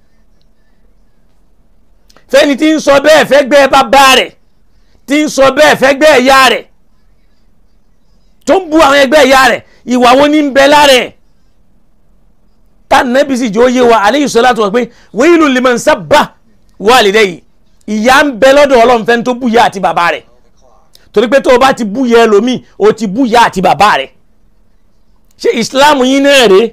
fẹ́ni tí ń sọ bẹ́ẹ̀ fẹ́gbẹ́ bàbá rẹ̀ tí ń sọ bẹ́ẹ̀ fẹ́gbẹ́ ẹ̀yà rẹ̀ tó ń bú àwọn ẹgbẹ́ ẹ̀yà rẹ̀ ìwà wo ní ń bẹ lára ẹ̀ tánàbí sì jẹ́ ó yé wa aleyhi salatu wa pé wailul liman sabba walidayhi ìyà ń bẹ lọ́dọ̀ ọlọ́run fẹ́ni tó bú ìyá àti bàbá rẹ̀ torí pé tó o bá ti bú ìyá ẹlòmíì o ti bú ìyá àti bàbá rẹ̀ ṣé ìsìláàmù yín náà rèé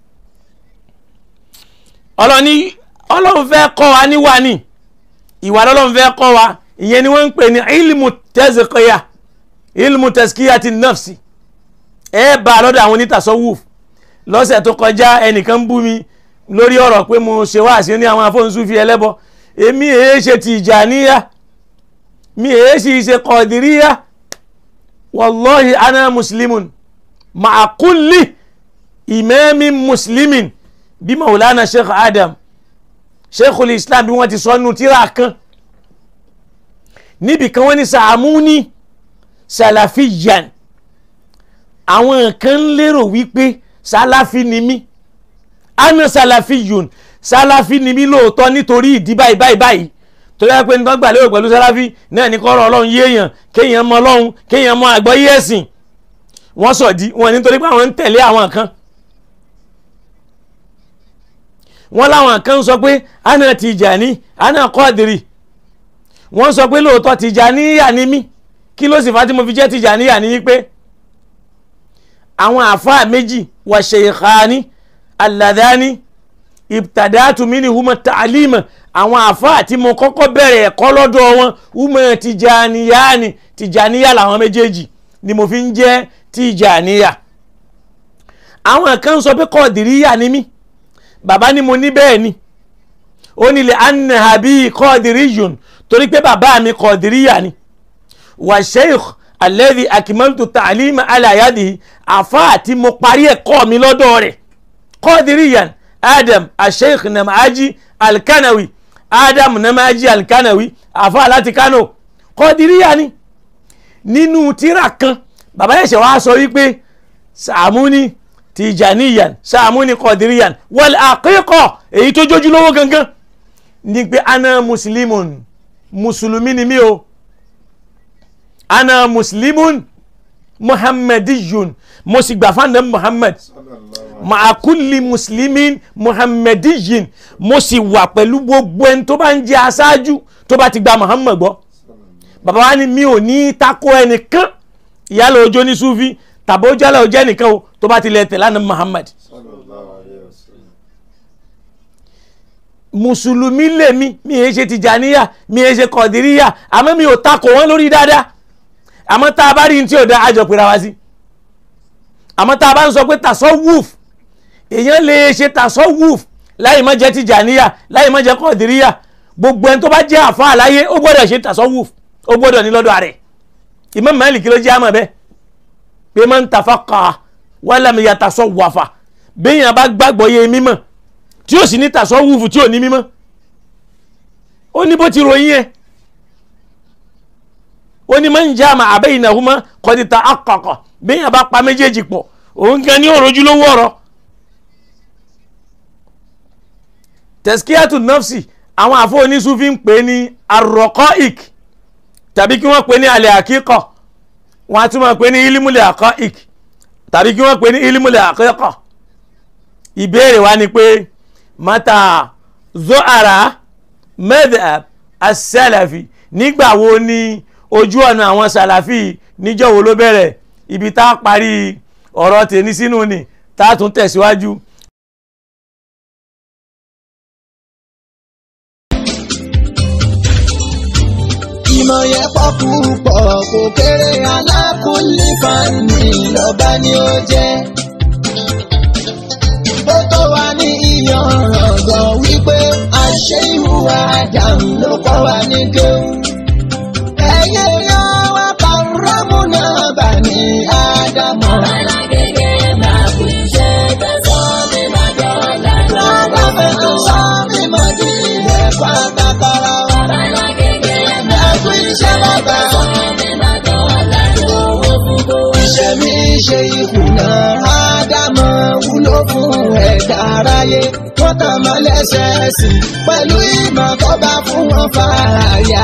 ọlọ́ni ọlọ́run fẹ́ kọ́ wa níwà ní ìwà lọ́lọ́run fẹ́ kọ́ wa ìyẹn ni wọ́n ń pè ní ilmu tazkiya ilmu tazkiyati nafsi ẹ bá a lọ́dọ̀ àwọn onítàsọ́wùf lọ́sẹ̀ tó kọjá ẹnìkan bú mi lórí ọ̀rọ̀ pé mo ṣe wáàsí ní àwọn afọ́nsúfi ẹlẹ́bọ èmi èé ṣe tìjàníyà mi èé sì ṣe kọ̀dìríyà wallahi ana muslimun ma'a kulli ìmẹ́mi muslimin bí maulana sheikh adam sheikhul islam bí wọ́n ti sọ nù tíra kan níbi kan wọ́n ní sàmúní salafiyan àwọn kan lérò wípé sálàfí ni mí ana salafiyun sálàfí ni mí lóòótọ́ nítorí ìdí báyìí báyìí báyìí tó yẹ pé nígbà gbàlérò pẹ̀lú sálàfí náà ní kọ́rọ̀ ọlọ́run yéèyàn kéèyàn mọ ọlọ́run kéèyàn mọ àgbọ́yé ẹ̀sìn wọ́n sọ̀dí wọn nítorí pé àwọn ń tẹ̀lé àwọn kan wọ́n láwọn kan sọ pé ana Tijani ana Qadiri wọ́n sọ pé lóòótọ́ Tijaniya ni mí kí ló sì fà tí mo fi jẹ́ Tijaniya ni pé àwọn àfáà méjì wà shaykhani alladhani ibtadatu minhum ta'alima àwọn àfáà tí mo kọ́kọ́ bẹ̀rẹ̀ ẹ̀kọ́ lọ́dọ̀ wọn umar tijaniyani tijaniya làwọn méjèèjì ni mo fi ń jẹ́ tijaniya àwọn kan sọ pé kọ́ọ̀dìríyà ni mí bàbá ni mo ní bẹ́ẹ̀ ni ó nílẹ̀ anahabi kọ́ọ̀dìríyùn torí pé bàbá mi kọ́ọ̀dìríyà ni wà sheikh alladhi akimaltu ta'alima ala yadihi àfáà tí mo parí ẹ̀kọ́ mi lọ́dọ̀ rẹ̀ kọ́ọ̀dìríyàn adam asheikh namaji alkanawi adam namaji alkanawi àfáà láti kano kọ́ọ̀dìríyà ni nínú tírà kan bàbá yẹn ṣe wá sọ wípé sàmúni tijaniyan sàmúni kọ́ọ̀dìríyàn wal aqiqa èyí tó jójú lówó gangan ní pé ana muslimun mùsùlùmí ni mí o ana muslimun muhammadiyun mo sì gbà fún anabi muhammad ma'a kulli muslimin muhammadiyin mo sì wà pẹ̀lú gbogbo ẹni tó bá ń jẹ́ aṣáájú tó bá ti gba muhammad gbọ́ bàbá wa ni mi ò ní tako ẹnìkan ìyálà ọjọ́ ní sufi tàbí ó jálẹ̀ ọjọ́ ẹnìkan o tó bá ti lẹ̀ tẹ̀lé anabi muhammad mùsùlùmí lèmi mi ì ṣe tìjàníyà mi ì ṣe kọ̀dìríyà àmọ́ mi ò takò wọ́n lórí dáadáa àmọ́ tá a bá rí ní tí ò dá àjọ pera wá sí àmọ́ tá a bá ń sọ pé tàṣọ wúf èèyàn lè ṣe tàṣọ wúf láì má jẹ́ tìjàníyà láì má jẹ́ kọ̀dìríyà gbogbo ẹni tó bá jẹ́ àfa àláyé ó gbọ́dọ̀ ṣe tàṣọ wúf ó gbọ́dọ̀ ní lọ́dọ̀ rẹ̀ Imam Malik ló jẹ́ àmọ́ bẹ́ẹ̀ pé man tafaqaha wa lam yatasawwafa béèyàn bá gbàgbọ́ yé mímọ̀ tí ó sì ní tàṣọ wúfù tí ò ní mímọ́ ó ní bó ti ròyìn ẹ̀ ó ní man jama'a baynahuma qad tahaqqaqa béèyàn bá pa méjèèjì pọ̀ òun gan ní òrojú lówó ọ̀rọ̀ tẹ̀síkíyàtù nọ́fsì àwọn àfọ oníṣúfì ń pè ní arraqa'iq tàbí kí wọ́n pè ní alẹ́ àkíkọ̀ wọ́n á tún máa pè ní ilimulẹ̀ àkọ́ìk tàbí kí wọ́n pè ní ilimulẹ̀ àkíkọ̀ ìbéèrè wa ni pé mata zohara madhab as-salafi nígbà wo ni ojú ọ̀nà àwọn sàlàfì níjọ́ wo ló bẹ̀rẹ̀ ibi tá a parí ọ̀rọ̀ tèmi sínú ni tá a tún tẹ̀síwájú. ìmọ̀ yẹn pọ̀ púpọ̀ kò kéré alákùnlé fani lọ́ba ni ó jẹ́. ó tó wá ní ìyànràn gan wípé àṣẹ ìhùwà àdàmú ló kọ́ wa ní kéwù. ẹ̀yẹ yan wá pàrọ́mù náà bà ní ádámọ̀. Lọ́dọ̀ fẹ́ tó sọ mímọ́ di ẹ̀kọ́ àgbàkọ́rọ̀ wa. Ẹ̀kú iṣẹ́ bàbá. Iṣẹ́ mi ṣe ìkùnà Ádámọ̀ wúlò fún ẹ̀dá aráyé. Wọ́n tàn mọ́ lẹ́sẹ̀ẹ́sì pẹ̀lú ìmọ̀ tó bá fún wọn fààyè